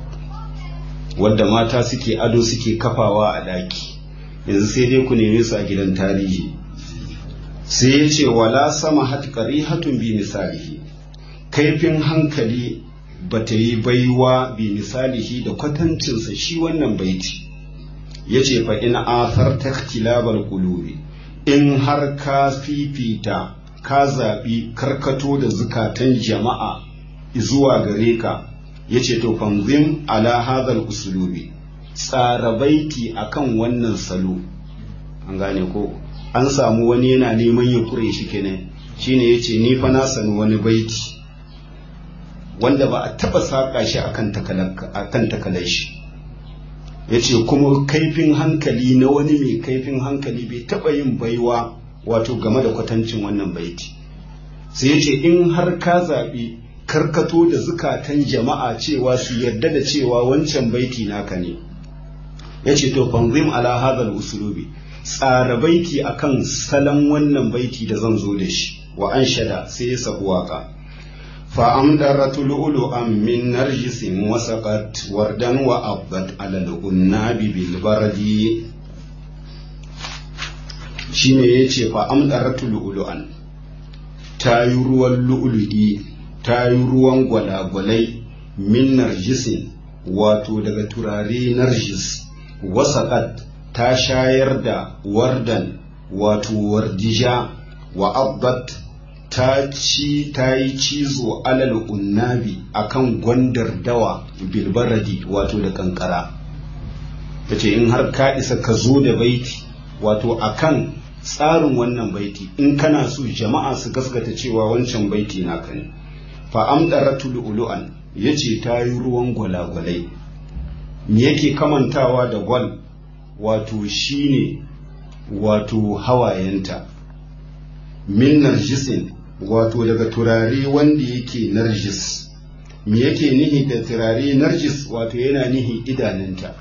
Speaker 1: wadda mata suke ado suke kafawa a daki yanzu sai dai ku neme su a gidan tarihi sai ya ce wala sama hatkari hatun bi misalihi kaifin hankali ba ta yi baiwa bi misalihi da kwatancinsa shi wannan baiti ya ce fa in athar ta kilabar kulubi in har ka fifita ka zaɓi karkato da zukatan jama'a zuwa gare ka ya ce to fanzim ala hadhal usulubi tsara baiti akan wannan salo an gane ko an samu wani yana neman ya kure shi kenan shine yace ni fa na sani wani baiti wanda ba a taba saka shi akan akan takalar shi yace kuma kaifin hankali na wani mai kaifin hankali bai taba yin baiwa wato game da kwatancin wannan baiti sai yace in har ka zaɓi karkato da zukatan jama'a cewa su yarda da cewa wancan baiti naka ne yace to fanzim ala hadal usulubi tsara baiti akan salon wannan baiti da zan zo da shi wa an shada sai ya sabu waka fa amdaratu lu'lu'an min narjisin wasaqat wardan wa abbat ala al-unnabi bil bardi shine yace fa amdaratu lu'lu'an ta yi ruwan lu'lu'i ta yi ruwan gwalagwalai min narjisin wato daga turare narjis wasaqat ta shayar da wardan wato wardija wa abbat ta ci ta yi cizo alal unnabi akan gwandar dawa bilbaradi wato da kankara ta ce in har ka isa ka zo da baiti wato akan tsarin wannan baiti in kana so jama'a su gaskata cewa wancan baiti naka ne fa amdaratu lu'lu'an yace ta yi ruwan gwalagwalai me yake kamantawa da gwal wato shine wato hawayenta min narjisin wato daga turare wanda yake narjis me yake nihi da turare narjis wato yana nihi idanunta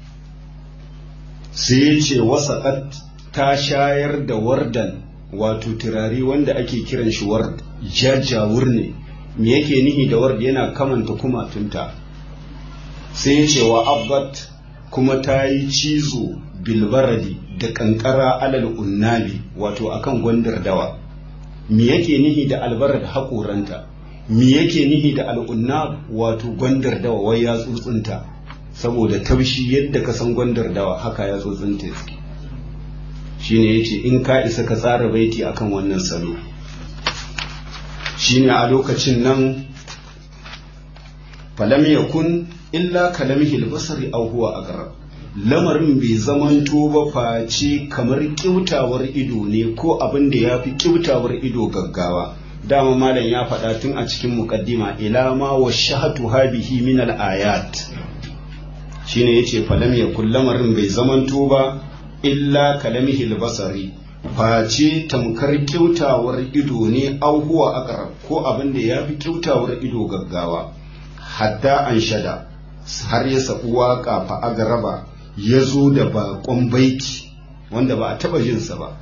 Speaker 1: sai ya ce wasaƙat ta shayar da wardan wato turare wanda ake kiran shi ward jajawur ne me yake nihi da ward yana kamanta kumatunta sai ya ce wa abbat kuma ta yi cizo bilbaradi da kankara alal unnabi wato akan gwandar dawa me yake nihi da albarad haƙoranta me yake nihi da al'unna wato gwandar dawa wai ya tsuntsunta saboda taushi yadda ka san gwandar dawa haka ya tsuntsunta shine yace in ka isa ka tsara baiti akan wannan salo shine a lokacin nan falam yakun illa kalamihi albasari aw huwa aqrab lamarin bai zamanto ba face kamar kyautawar ido ne ko abin da ya fi kyautawar ido gaggawa dama malam ya faɗa tun a cikin muqaddima ila ma wa shahatu habihi min al-ayat shine yace falam yakun lamarin bai zamanto ba illa kalamihi albasari face tamkar kyautawar ido ne aw huwa aqrab ko abin da ya fi kyautawar ido gaggawa hatta an shada har ya sabu waka fa agaraba ya zo da bakon baiti wanda ba a taba jinsa ba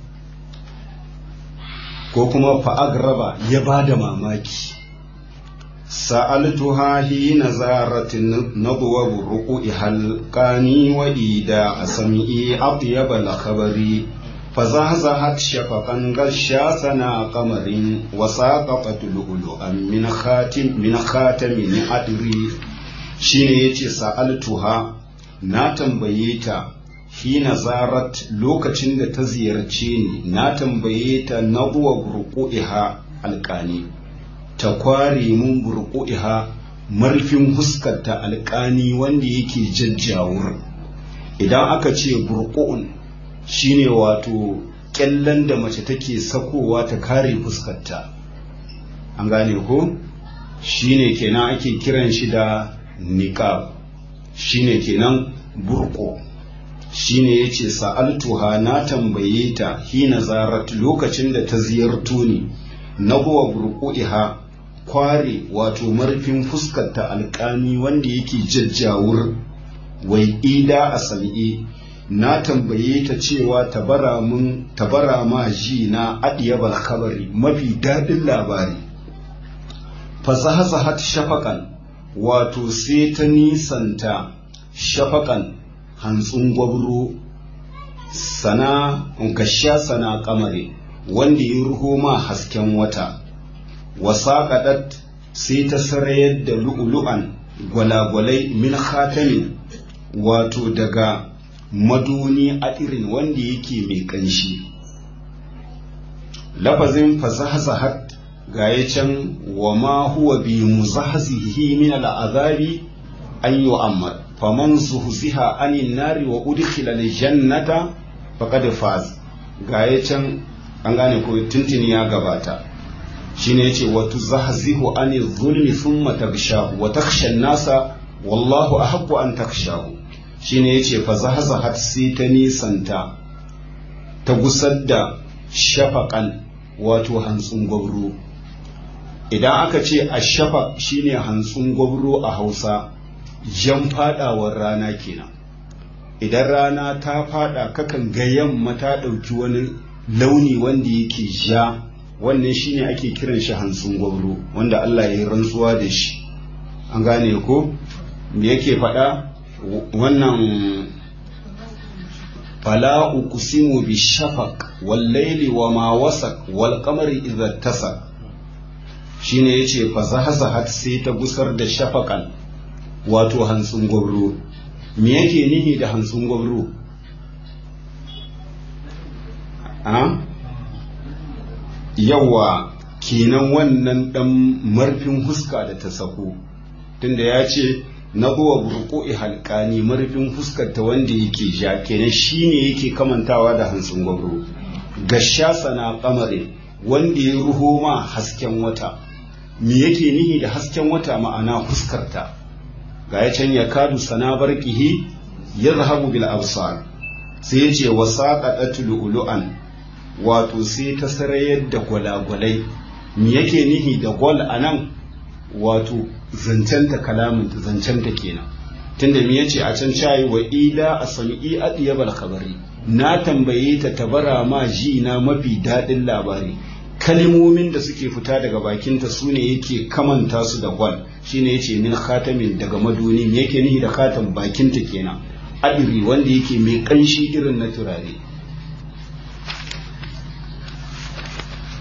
Speaker 1: ko kuma fa agaraba ya ba da mamaki sa'altuha hina zaratin nadwa buruqi halqani wa ida asmi atyab al khabari فزهزهت شفقا غشا سنا قمر وساقطت لؤلؤا من خاتم من خاتم أدري shine yace sa'altuha na tambaye ta hina zarat lokacin da ta ziyarce ni na tambaye ta nabuwa burku'iha alƙani ta kware mun burku'iha marfin huskarta alƙani wanda yake jajjawur idan aka ce burku'un shine wato kyallen da mace take sakowa ta kare fuskarta an gane ko shine kenan ake kiran shi da niqab shine kenan burko shine yace sa'altuha na tambaye ta hina zarat lokacin da ta ziyarto ni na huwa burku'iha kware wato marfin fuskarta alƙami wanda yake jajjawur wai ida a sal'i na tambaye ta cewa tabara mun tabara ma ji na adiyabal khabari mafi daɗin labari fasahasahat shafakan wato sai ta nisanta shafakan hantsin gwabro sana gasha sana kamare wanda ya ruho ma hasken wata wasaƙaɗat sai ta sarayar da lu'ulu'an gwalagwalai min khatamin wato daga maduni a irin wanda yake mai ƙanshi lafazin fasahasahat ga ya can wa ma huwa bi muzahzihi min al'azabi an yu'ammar faman zuhziha anin nari wa udkhila aljannata faqad faz ga ya can an gane ko tuntuni ya gabata shine yace wa tuzahzihu anil zulmi thumma tagshahu wa takhsha an-nasa wallahu ahaqqu an takhshahu shine yace fa zahzahat sai ta nisanta ta gusar da shafaqan wato hantsun gwabro idan aka ce a shafaq shine hantsun gwabro a Hausa jan fadawar rana kenan idan rana ta fada kakan ga yamma ta dauki wani launi wanda yake ja wannan shine ake kiran shi hantsun gwabro wanda Allah ya yi rantsuwa da shi an gane ko me yake faɗa wannan fala uqsimu bi shafaq wal layli wa ma wasaq wal qamari idza tasaq shine yace fa zahazahat sai ta gusar da shafaqan wato hantsun gwabro me yake nihi da hantsun gwabro a yawa kenan wannan dan marfin huska da ta sako tunda ya ce na huwa burku'i halkani marfin fuskarta wanda yake ja kenan shine yake kamantawa da hantsin gwabro gasha sana kamare wanda ya ruho ma hasken wata me yake nihi da hasken wata ma'ana fuskarta ga ya can ya kadu sana barkihi ya zahabu bil absar sai ya ce wa saqatat lu'lu'an wato sai ta sarayar da gwalagwalai me yake nihi da gwal anan wato zancenta kalamin zancenta kenan tunda me yace a can cayi wa ila asmi'i adiyabal khabari na tambaye ta tabara ma ji na mafi dadin labari kalmomin da suke fita daga bakinta su ne yake kamanta su da gwal shine yace min khatamin daga maduni me yake nihi da khatam bakinta kenan adiri wanda yake mai kanshi irin na turare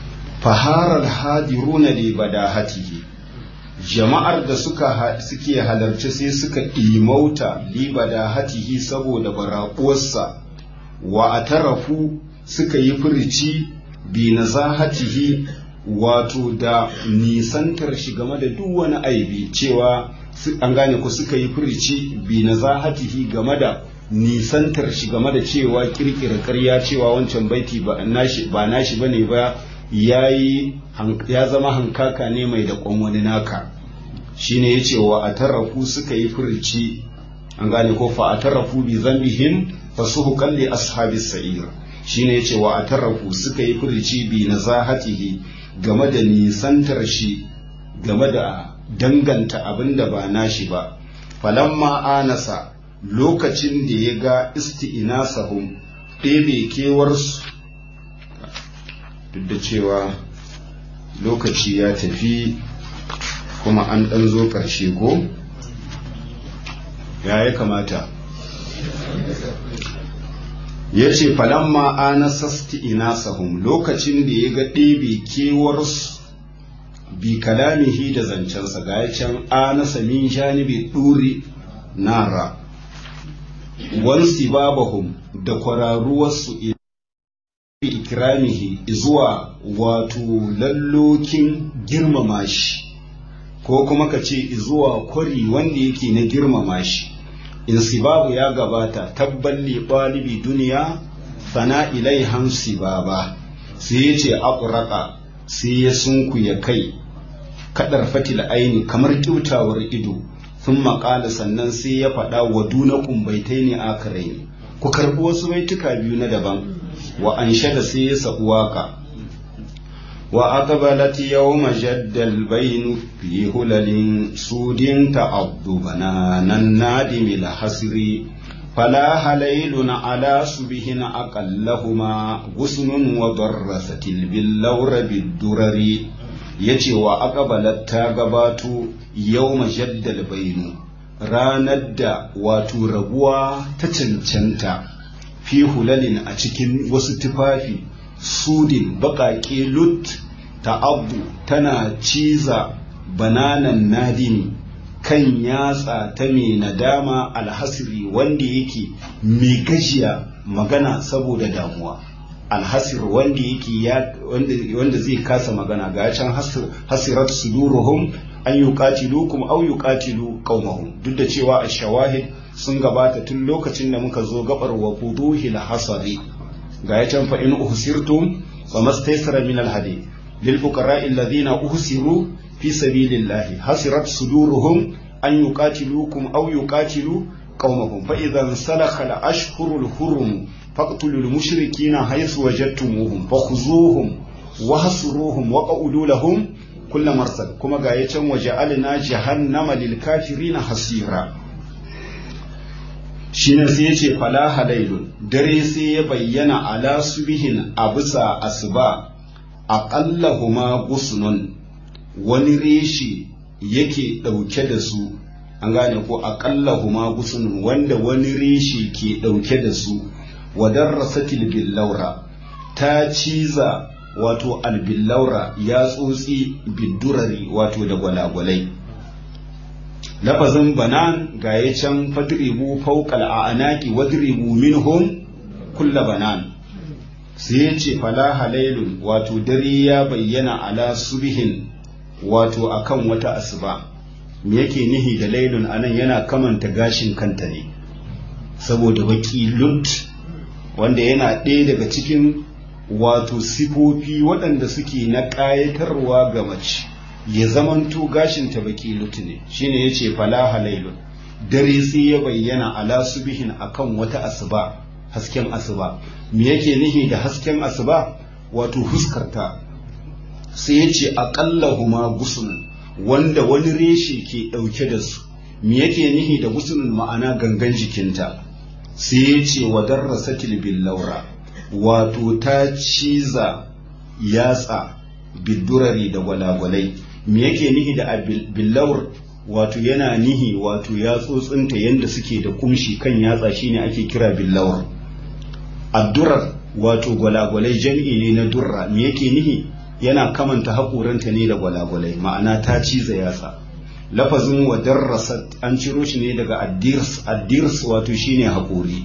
Speaker 1: faharar hadiruna li badahatihi jama'ar da suka suke halarci sai suka imauta li badahatihi saboda baraƙuwarsa wa atarafu suka yi furici bi nazahatihi wato da nisantar shi game da duk wani aibi cewa an gane ku suka yi furici bi nazahatihi game da nisantar shi game da cewa kirkira ƙarya cewa wancan baiti ba nashi ba nashi bane ba yayi ya zama hankaka ne mai da kwan wani naka shine yace wa atarrafu suka yi furici an gane ko fa atarrafu bi zambihim fasuhuqan li ashabis sa'ir shine yace wa atarrafu suka yi furici bi nazahatihi game da nisantar shi game da danganta abin da ba nashi ba falamma anasa lokacin da ya ga isti'inasahum ɗebe kewarsu duk da cewa lokaci ya tafi kuma an ɗan zo ƙarshe ko ya ya kamata ya ce falamma anasa isti'inasahum lokacin da ya ga ɗebe kewarsu bi kalamihi da zancensa ga ya can anasa min janibi ɗuri nara wansi babahum da kwararuwarsu ikramihi zuwa wato lallokin girmama shi ko kuma ka ce zuwa kwari wanda yake na girmama shi insibabu ya gabata tabballi ɗalibi duniya fana ilai hamsi baba sai ya ce aƙuraka sai ya sunkuya kai kadar fatil aini kamar kyautawar ido sun maƙala sannan sai ya faɗa wa dunakun baitai ne akarai ne ku karɓi wasu baituka biyu na daban wa an da sai ya sabu waka wa aqbalat yawma jaddal bainu fi hulalin sudin ta'abdu bananan nadimi la hasri فلا هليل على سبهن أقلهما غصن وضرست باللور بالدرر yace wa aqbalat ta gabato yawma jaddal bainu ranar da wato rabuwa ta cancanta fi hulalin a cikin wasu tufafi sudin baƙaƙe lut ta abu tana ciza bananan nadini kan yatsa ta mai nadama alhasiri wanda yake mai gajiya magana saboda damuwa alhasir wanda yake wanda zai kasa magana ga can hasirat suduruhum an yuqatilukum aw yuqatilu qaumahum duk da cewa a shawahid sun gabata tun lokacin da muka zo gabar wa fuduhil hasari ga can fa in uhsirtum famastaysara min alhadi lil fuqara alladhina uhsiru fi sabilillahi hasirat suduruhum an yuqatilukum aw yuqatilu qaumahum fa idhan salakha al-ashhurul hurum faqtulul mushrikina haythu wajadtumuhum fakhuzuhum wahsuruhum waq'udu lahum kulla marsad kuma ga yacan waja'alna jahannama lil kafirina hasira shine sai yace fala halailun dare sai ya bayyana ala subihin a bisa asuba aqallahuma gusnun wani reshi yake ɗauke da su an gane ko aqallahuma gusnun wanda wani reshi ke ɗauke da su wadarrasatil billaura ta ciza wato albillaura ya tsotsi biddurari wato da gwalagwalai lafazin banan ga ya can fadribu fawqal a'naqi wadribu minhum kulla banan sai ya ce fala halailun wato dare ya bayyana ala subhin wato akan wata asuba me yake nihi da lailun anan yana kamanta gashin kanta ne saboda baki lut wanda yana ɗaya daga cikin wato sifofi waɗanda suke na ƙayatarwa ga mace ya zamanto gashinta baki lut ne shine yace fala halailun dare sai ya bayyana ala subihin akan wata asuba hasken asuba me yake nihi da hasken asuba wato huskarta sai yace aqallahuma gusun wanda wani reshe ke ɗauke da su me yake nihi da gusunin ma'ana gangan jikinta sai ya ce wa darrasatil billaura wato ta ciza yatsa bidurari da gwalagwalai me yake nihi da billaur wato yana nihi wato yatsotsinta yadda suke da kumshi kan yatsa shine ake kira billaur addurar wato gwalagwalai jam'i ne na durra me yake nihi yana kamanta haƙoranta ne da gwalagwalai ma'ana ta ciza yatsa lafazin wa darrasat an ciro shi ne daga addirs addirs wato shine haƙori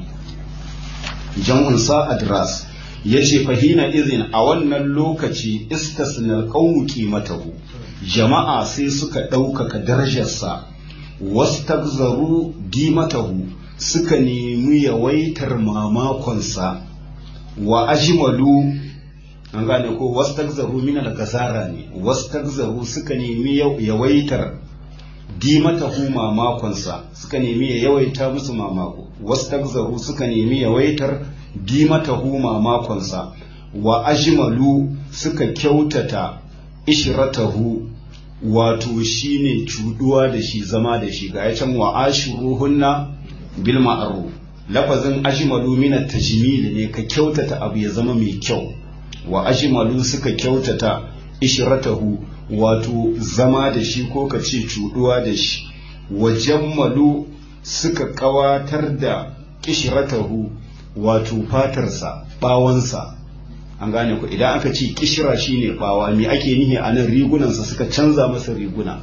Speaker 1: jam'un sa adras yace fahina izin a wannan lokaci istasnal qawmu qimatahu jama'a sai suka ɗaukaka darajarsa wastagzaru dimatahu suka nemi yawaitar mamakonsa wa ajmalu an gane ko wastagzaru min al-gazara ne wastagzaru suka nemi yawaitar dimatahu mamakonsa suka nemi ya yawaita musu mamako wastagzaru suka nemi yawaitar dimatahu mamakonsa wa ajmalu suka kyautata ishratahu wato shine cuduwa da shi zama da shi ga can wa ashuruhunna bil ma'ruf lafazin ajmalu min at-tajmil ne ka kyautata abu ya zama mai kyau wa ajmalu suka kyautata ishratahu wato zama da shi ko ka ce cuduwa da shi wa jammalu suka kawatar da ishratahu wato fatarsa bawansa an gane ku idan aka ce kishira shine bawa me ake nihi a nan rigunansa suka canza masa riguna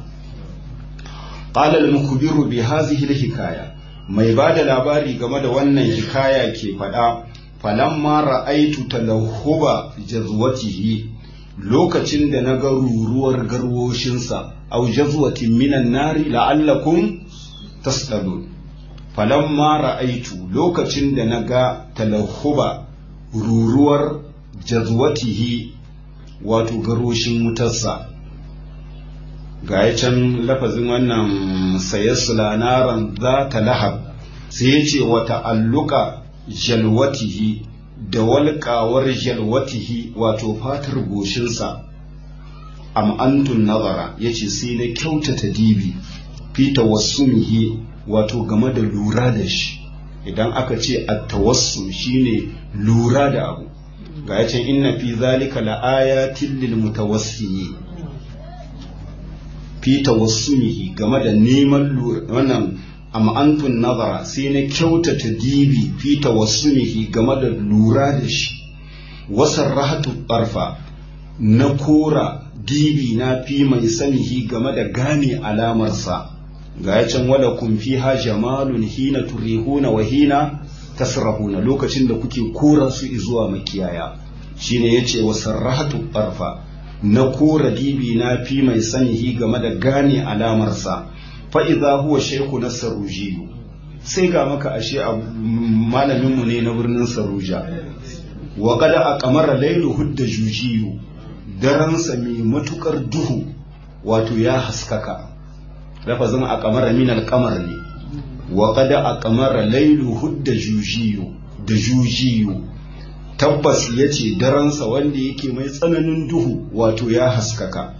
Speaker 1: qala al-mukbiru bi hadhihi al-hikaya mai bada labari game da wannan hikaya ke faɗa falamma ra'aitu talahhuba jazwatihi lokacin da na ga ruruwar garwoshinsa au jazwatin minan nari la'allakum tasdalun falamma ra'aitu lokacin da na ga talahhuba ruruwar jazwatihi wato garoshin wutarsa ga ya can lafazin wannan sayassula naran za ta lahab sai ya ce wata alluka jalwatihi da walƙawar jalwatihi wato fatar goshinsa am antun nazara ya ce sai na kyautata dibi fi tawassumihi wato game da lura da shi idan aka ce a tawassum shine lura da abu ga ya ce inna fi zalika la'ayatin lil mutawassimin fi tawassumihi game da neman wannan amma antun nazara sai na kyautata dibi fi tawassumihi game da lura da shi wasan rahatu barfa na kora dibi na fi mai sanihi game da gane alamarsa ga ya can wala kun fi ha jamalun hina turihuna wa hina tasrahuna lokacin da kuke kora su zuwa makiyaya shine yace wasan rahatu barfa na kora dibi na fi mai sanihi game da gane alamarsa fa'iza huwa sheku na sarujiyu sai ga maka ashe a malaminmu ne na birnin saruja wa kada a kamara lailu hudda jujiyu daransa mai matukar duhu wato ya haskaka lafazin a kamara minal kamar ne wa kada a kamara lailu hudda jujiyu da jujiyu tabbas ya ce daransa wanda yake mai tsananin duhu wato ya haskaka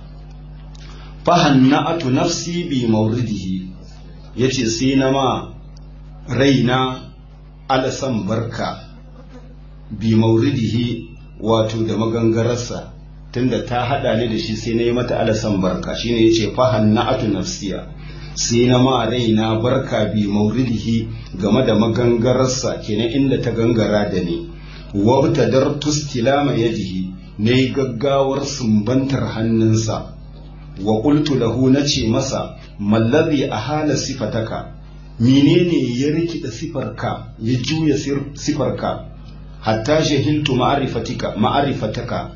Speaker 1: fahanna'atu nafsi bi mauridihi yace sai na ma raina alasan barka bi mauridihi wato da magangararsa tunda ta hada ni da shi sai na yi mata alasan barka shine yace fahanna'atu nafsiya sai na ma raina barka bi mauridihi game da magangararsa kenan inda ta gangara da ni wabtadar tustilama yadihi ne gaggawar sumbantar hannunsa wa qultu lahu nace masa mallazi ahala sifataka menene ya rikida sifarka ya juya sifarka hatta jahiltu ma'rifatika ma'rifataka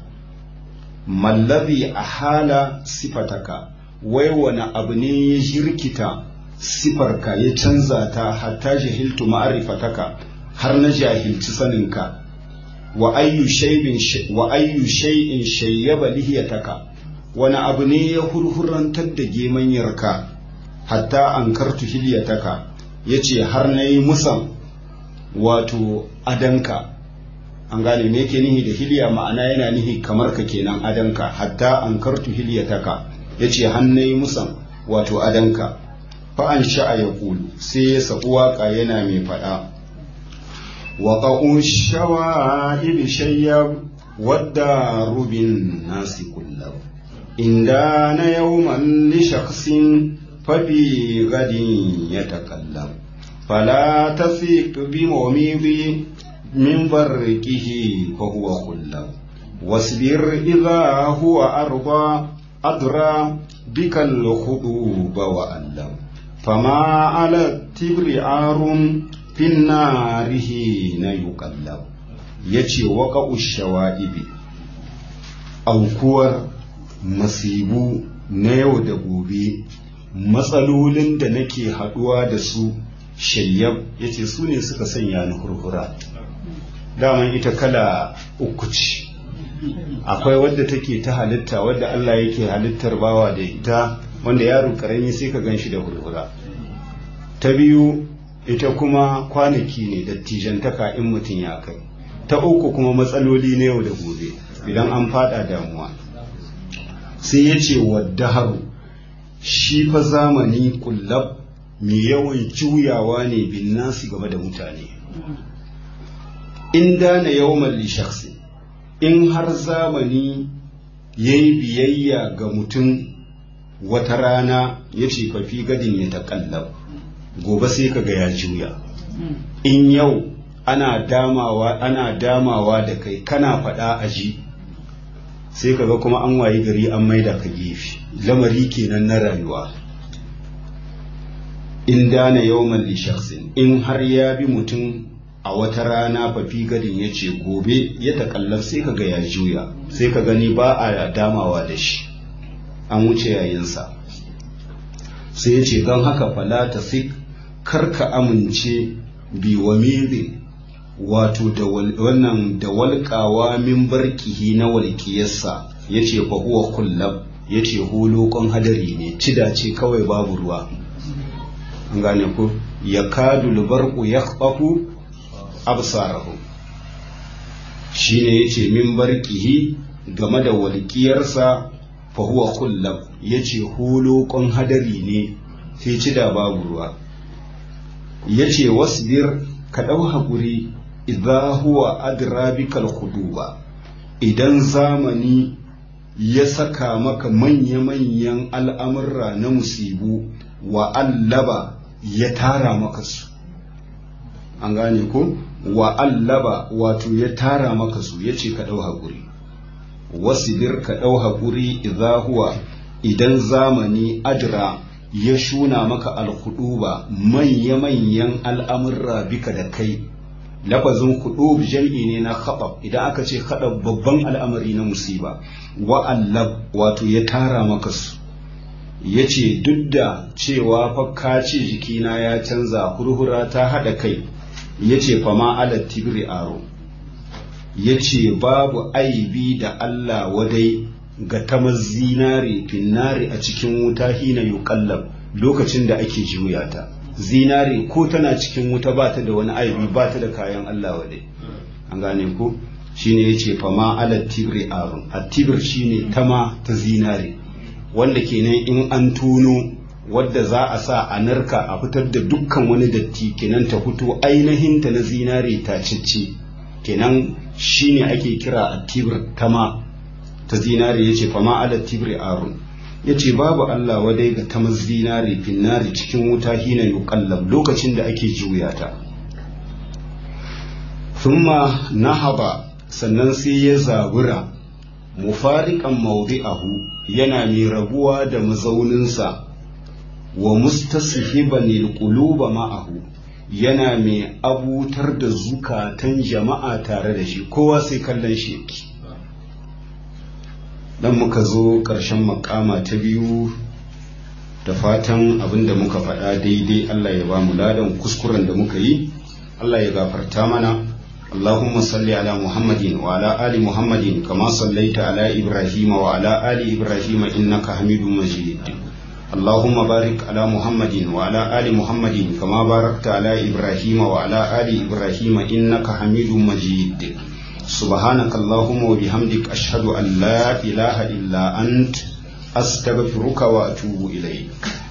Speaker 1: mallazi ahala sifataka wai wani abu ne ya jirkita sifarka ya canza ta hatta jahiltu ma'rifataka har na jahilci saninka wa ayyu shay'in wa ayyu shay'in shayyaba lihiyataka wani abu ne ya hurhurantar da gemanyarka hatta an kartu hilyataka ya ce har na yi musan wato adanka an gane me yake nihi da hilya ma'ana yana nihi kamar ka kenan adanka hatta an kartu hilyataka ya ce har na yi musan wato adanka fa an sha'a ya kulu sai ya sabu waka yana mai faɗa wa ƙa'un shawa'ib shayyab wadda rubin nasi kullahu إن دان يوما لشخص ففي غد يتكلم فلا تثق بمومض من بركه فهو خلب واصبر إذا هو أرضى أدرى بك الخطوب وألم فما على التبر عار في النار حين يقلب يجي وقع الشوائب أو كور masibu na yau da gobe matsalolin da nake haɗuwa da su shayyab ya ce su ne suka sanya ni hurhura daman ita kala uku ce akwai wadda take ta halitta wadda Allah yake halittar bawa da ita wanda yaro karami sai ka gan shi da hurhura ta biyu ita kuma kwanaki ne dattijantaka in mutum ya kai ta uku kuma matsaloli na yau da gobe idan an fada damuwa sai ya ce wadda haru shi fa zamani kullab mai yawan juyawa ne bin nasi game da mutane in dana yawman li shakhsi in har zamani ya yi biyayya ga mutum wata rana ya ce fafi gadin ya taƙallab gobe sai ka ga ya juya in yau ana damawa ana damawa da kai kana faɗa a ji sai ka ga kuma an wayi gari an maida ka gefe lamari kenan na rayuwa in dana yawman li shakhsin in har ya bi mutum a wata rana fafi gadin ya ce gobe ya takallaf sai ka ga ya juya sai ka gani ba a damawa da shi an wuce yayinsa sai ya ce don haka fala ta sik karka amince bi wa wato da wannan da walƙawa min barkihi na walƙiyarsa ya ce fa huwa kullab ya ce hulokon hadari ne cida ce kawai babu ruwa an gane ku ya kadu lubarku ya absarahu shine yace min barkihi game da walƙiyarsa fa huwa kullab yace hulokon hadari ne sai ci da babu ruwa yace wasbir ka dau hakuri idza huwa adra bikal khuduba idan zamani ya saka maka manya-manyan al'amurra na musibu wa allaba ya tara maka su an gane ko wa allaba wato ya tara maka su ya ce ka ɗau haƙuri wasibir ka ɗau haƙuri idza huwa idan zamani adra ya shuna maka alhuduba manya-manyan al'amurra bika da kai lafazin hudub jam'i ne na khaɗab idan aka ce khaɗab babban al'amari na musiba wa allab wato ya tara maka su ya ce duk da cewa fa ka ce jikina ya canza hurhura ta haɗa kai ya ce fama ala tibri aro ya ce babu aibi da Allah wadai ga tamar zinare finnare a cikin wuta hina yuqallab lokacin da ake juya ta zinare ko tana cikin wuta ba ta da wani aibi ba ta da kayan Allah wadai an gane ko shine yace fama ala tibri aro at-tibr shine tama ta zinare wanda kenan in an tuno wadda za a sa a narka a fitar da dukkan wani datti kenan ta fito ainihinta na zinare ta cicci kenan shine ake kira a tibir tama ta zinare ya ce fama ala tibir arun ya ce babu Allah wadai ga tamar zinare finnari cikin wuta hina yuqallab lokacin da ake juya ta thumma nahaba sannan sai ya zabura mufariqan mawdi'ahu yana mai rabuwa da mazauninsa wa mustashiban alquluba ma'ahu yana mai abutar da zukatan jama'a tare da shi kowa sai kallon shi yake dan muka zo ƙarshen makama ta biyu da fatan abinda muka faɗa daidai Allah ya ba mu ladan kuskuren da muka yi Allah ya gafarta mana اللهم صل على محمد وعلى آل محمد كما صليت على إبراهيم وعلى آل إبراهيم إنك حميد مجيد اللهم بارك على محمد وعلى آل محمد كما باركت على إبراهيم وعلى آل إبراهيم إنك حميد مجيد سبحانك اللهم وبحمدك أشهد أن لا إله إلا أنت أستغفرك وأتوب إليك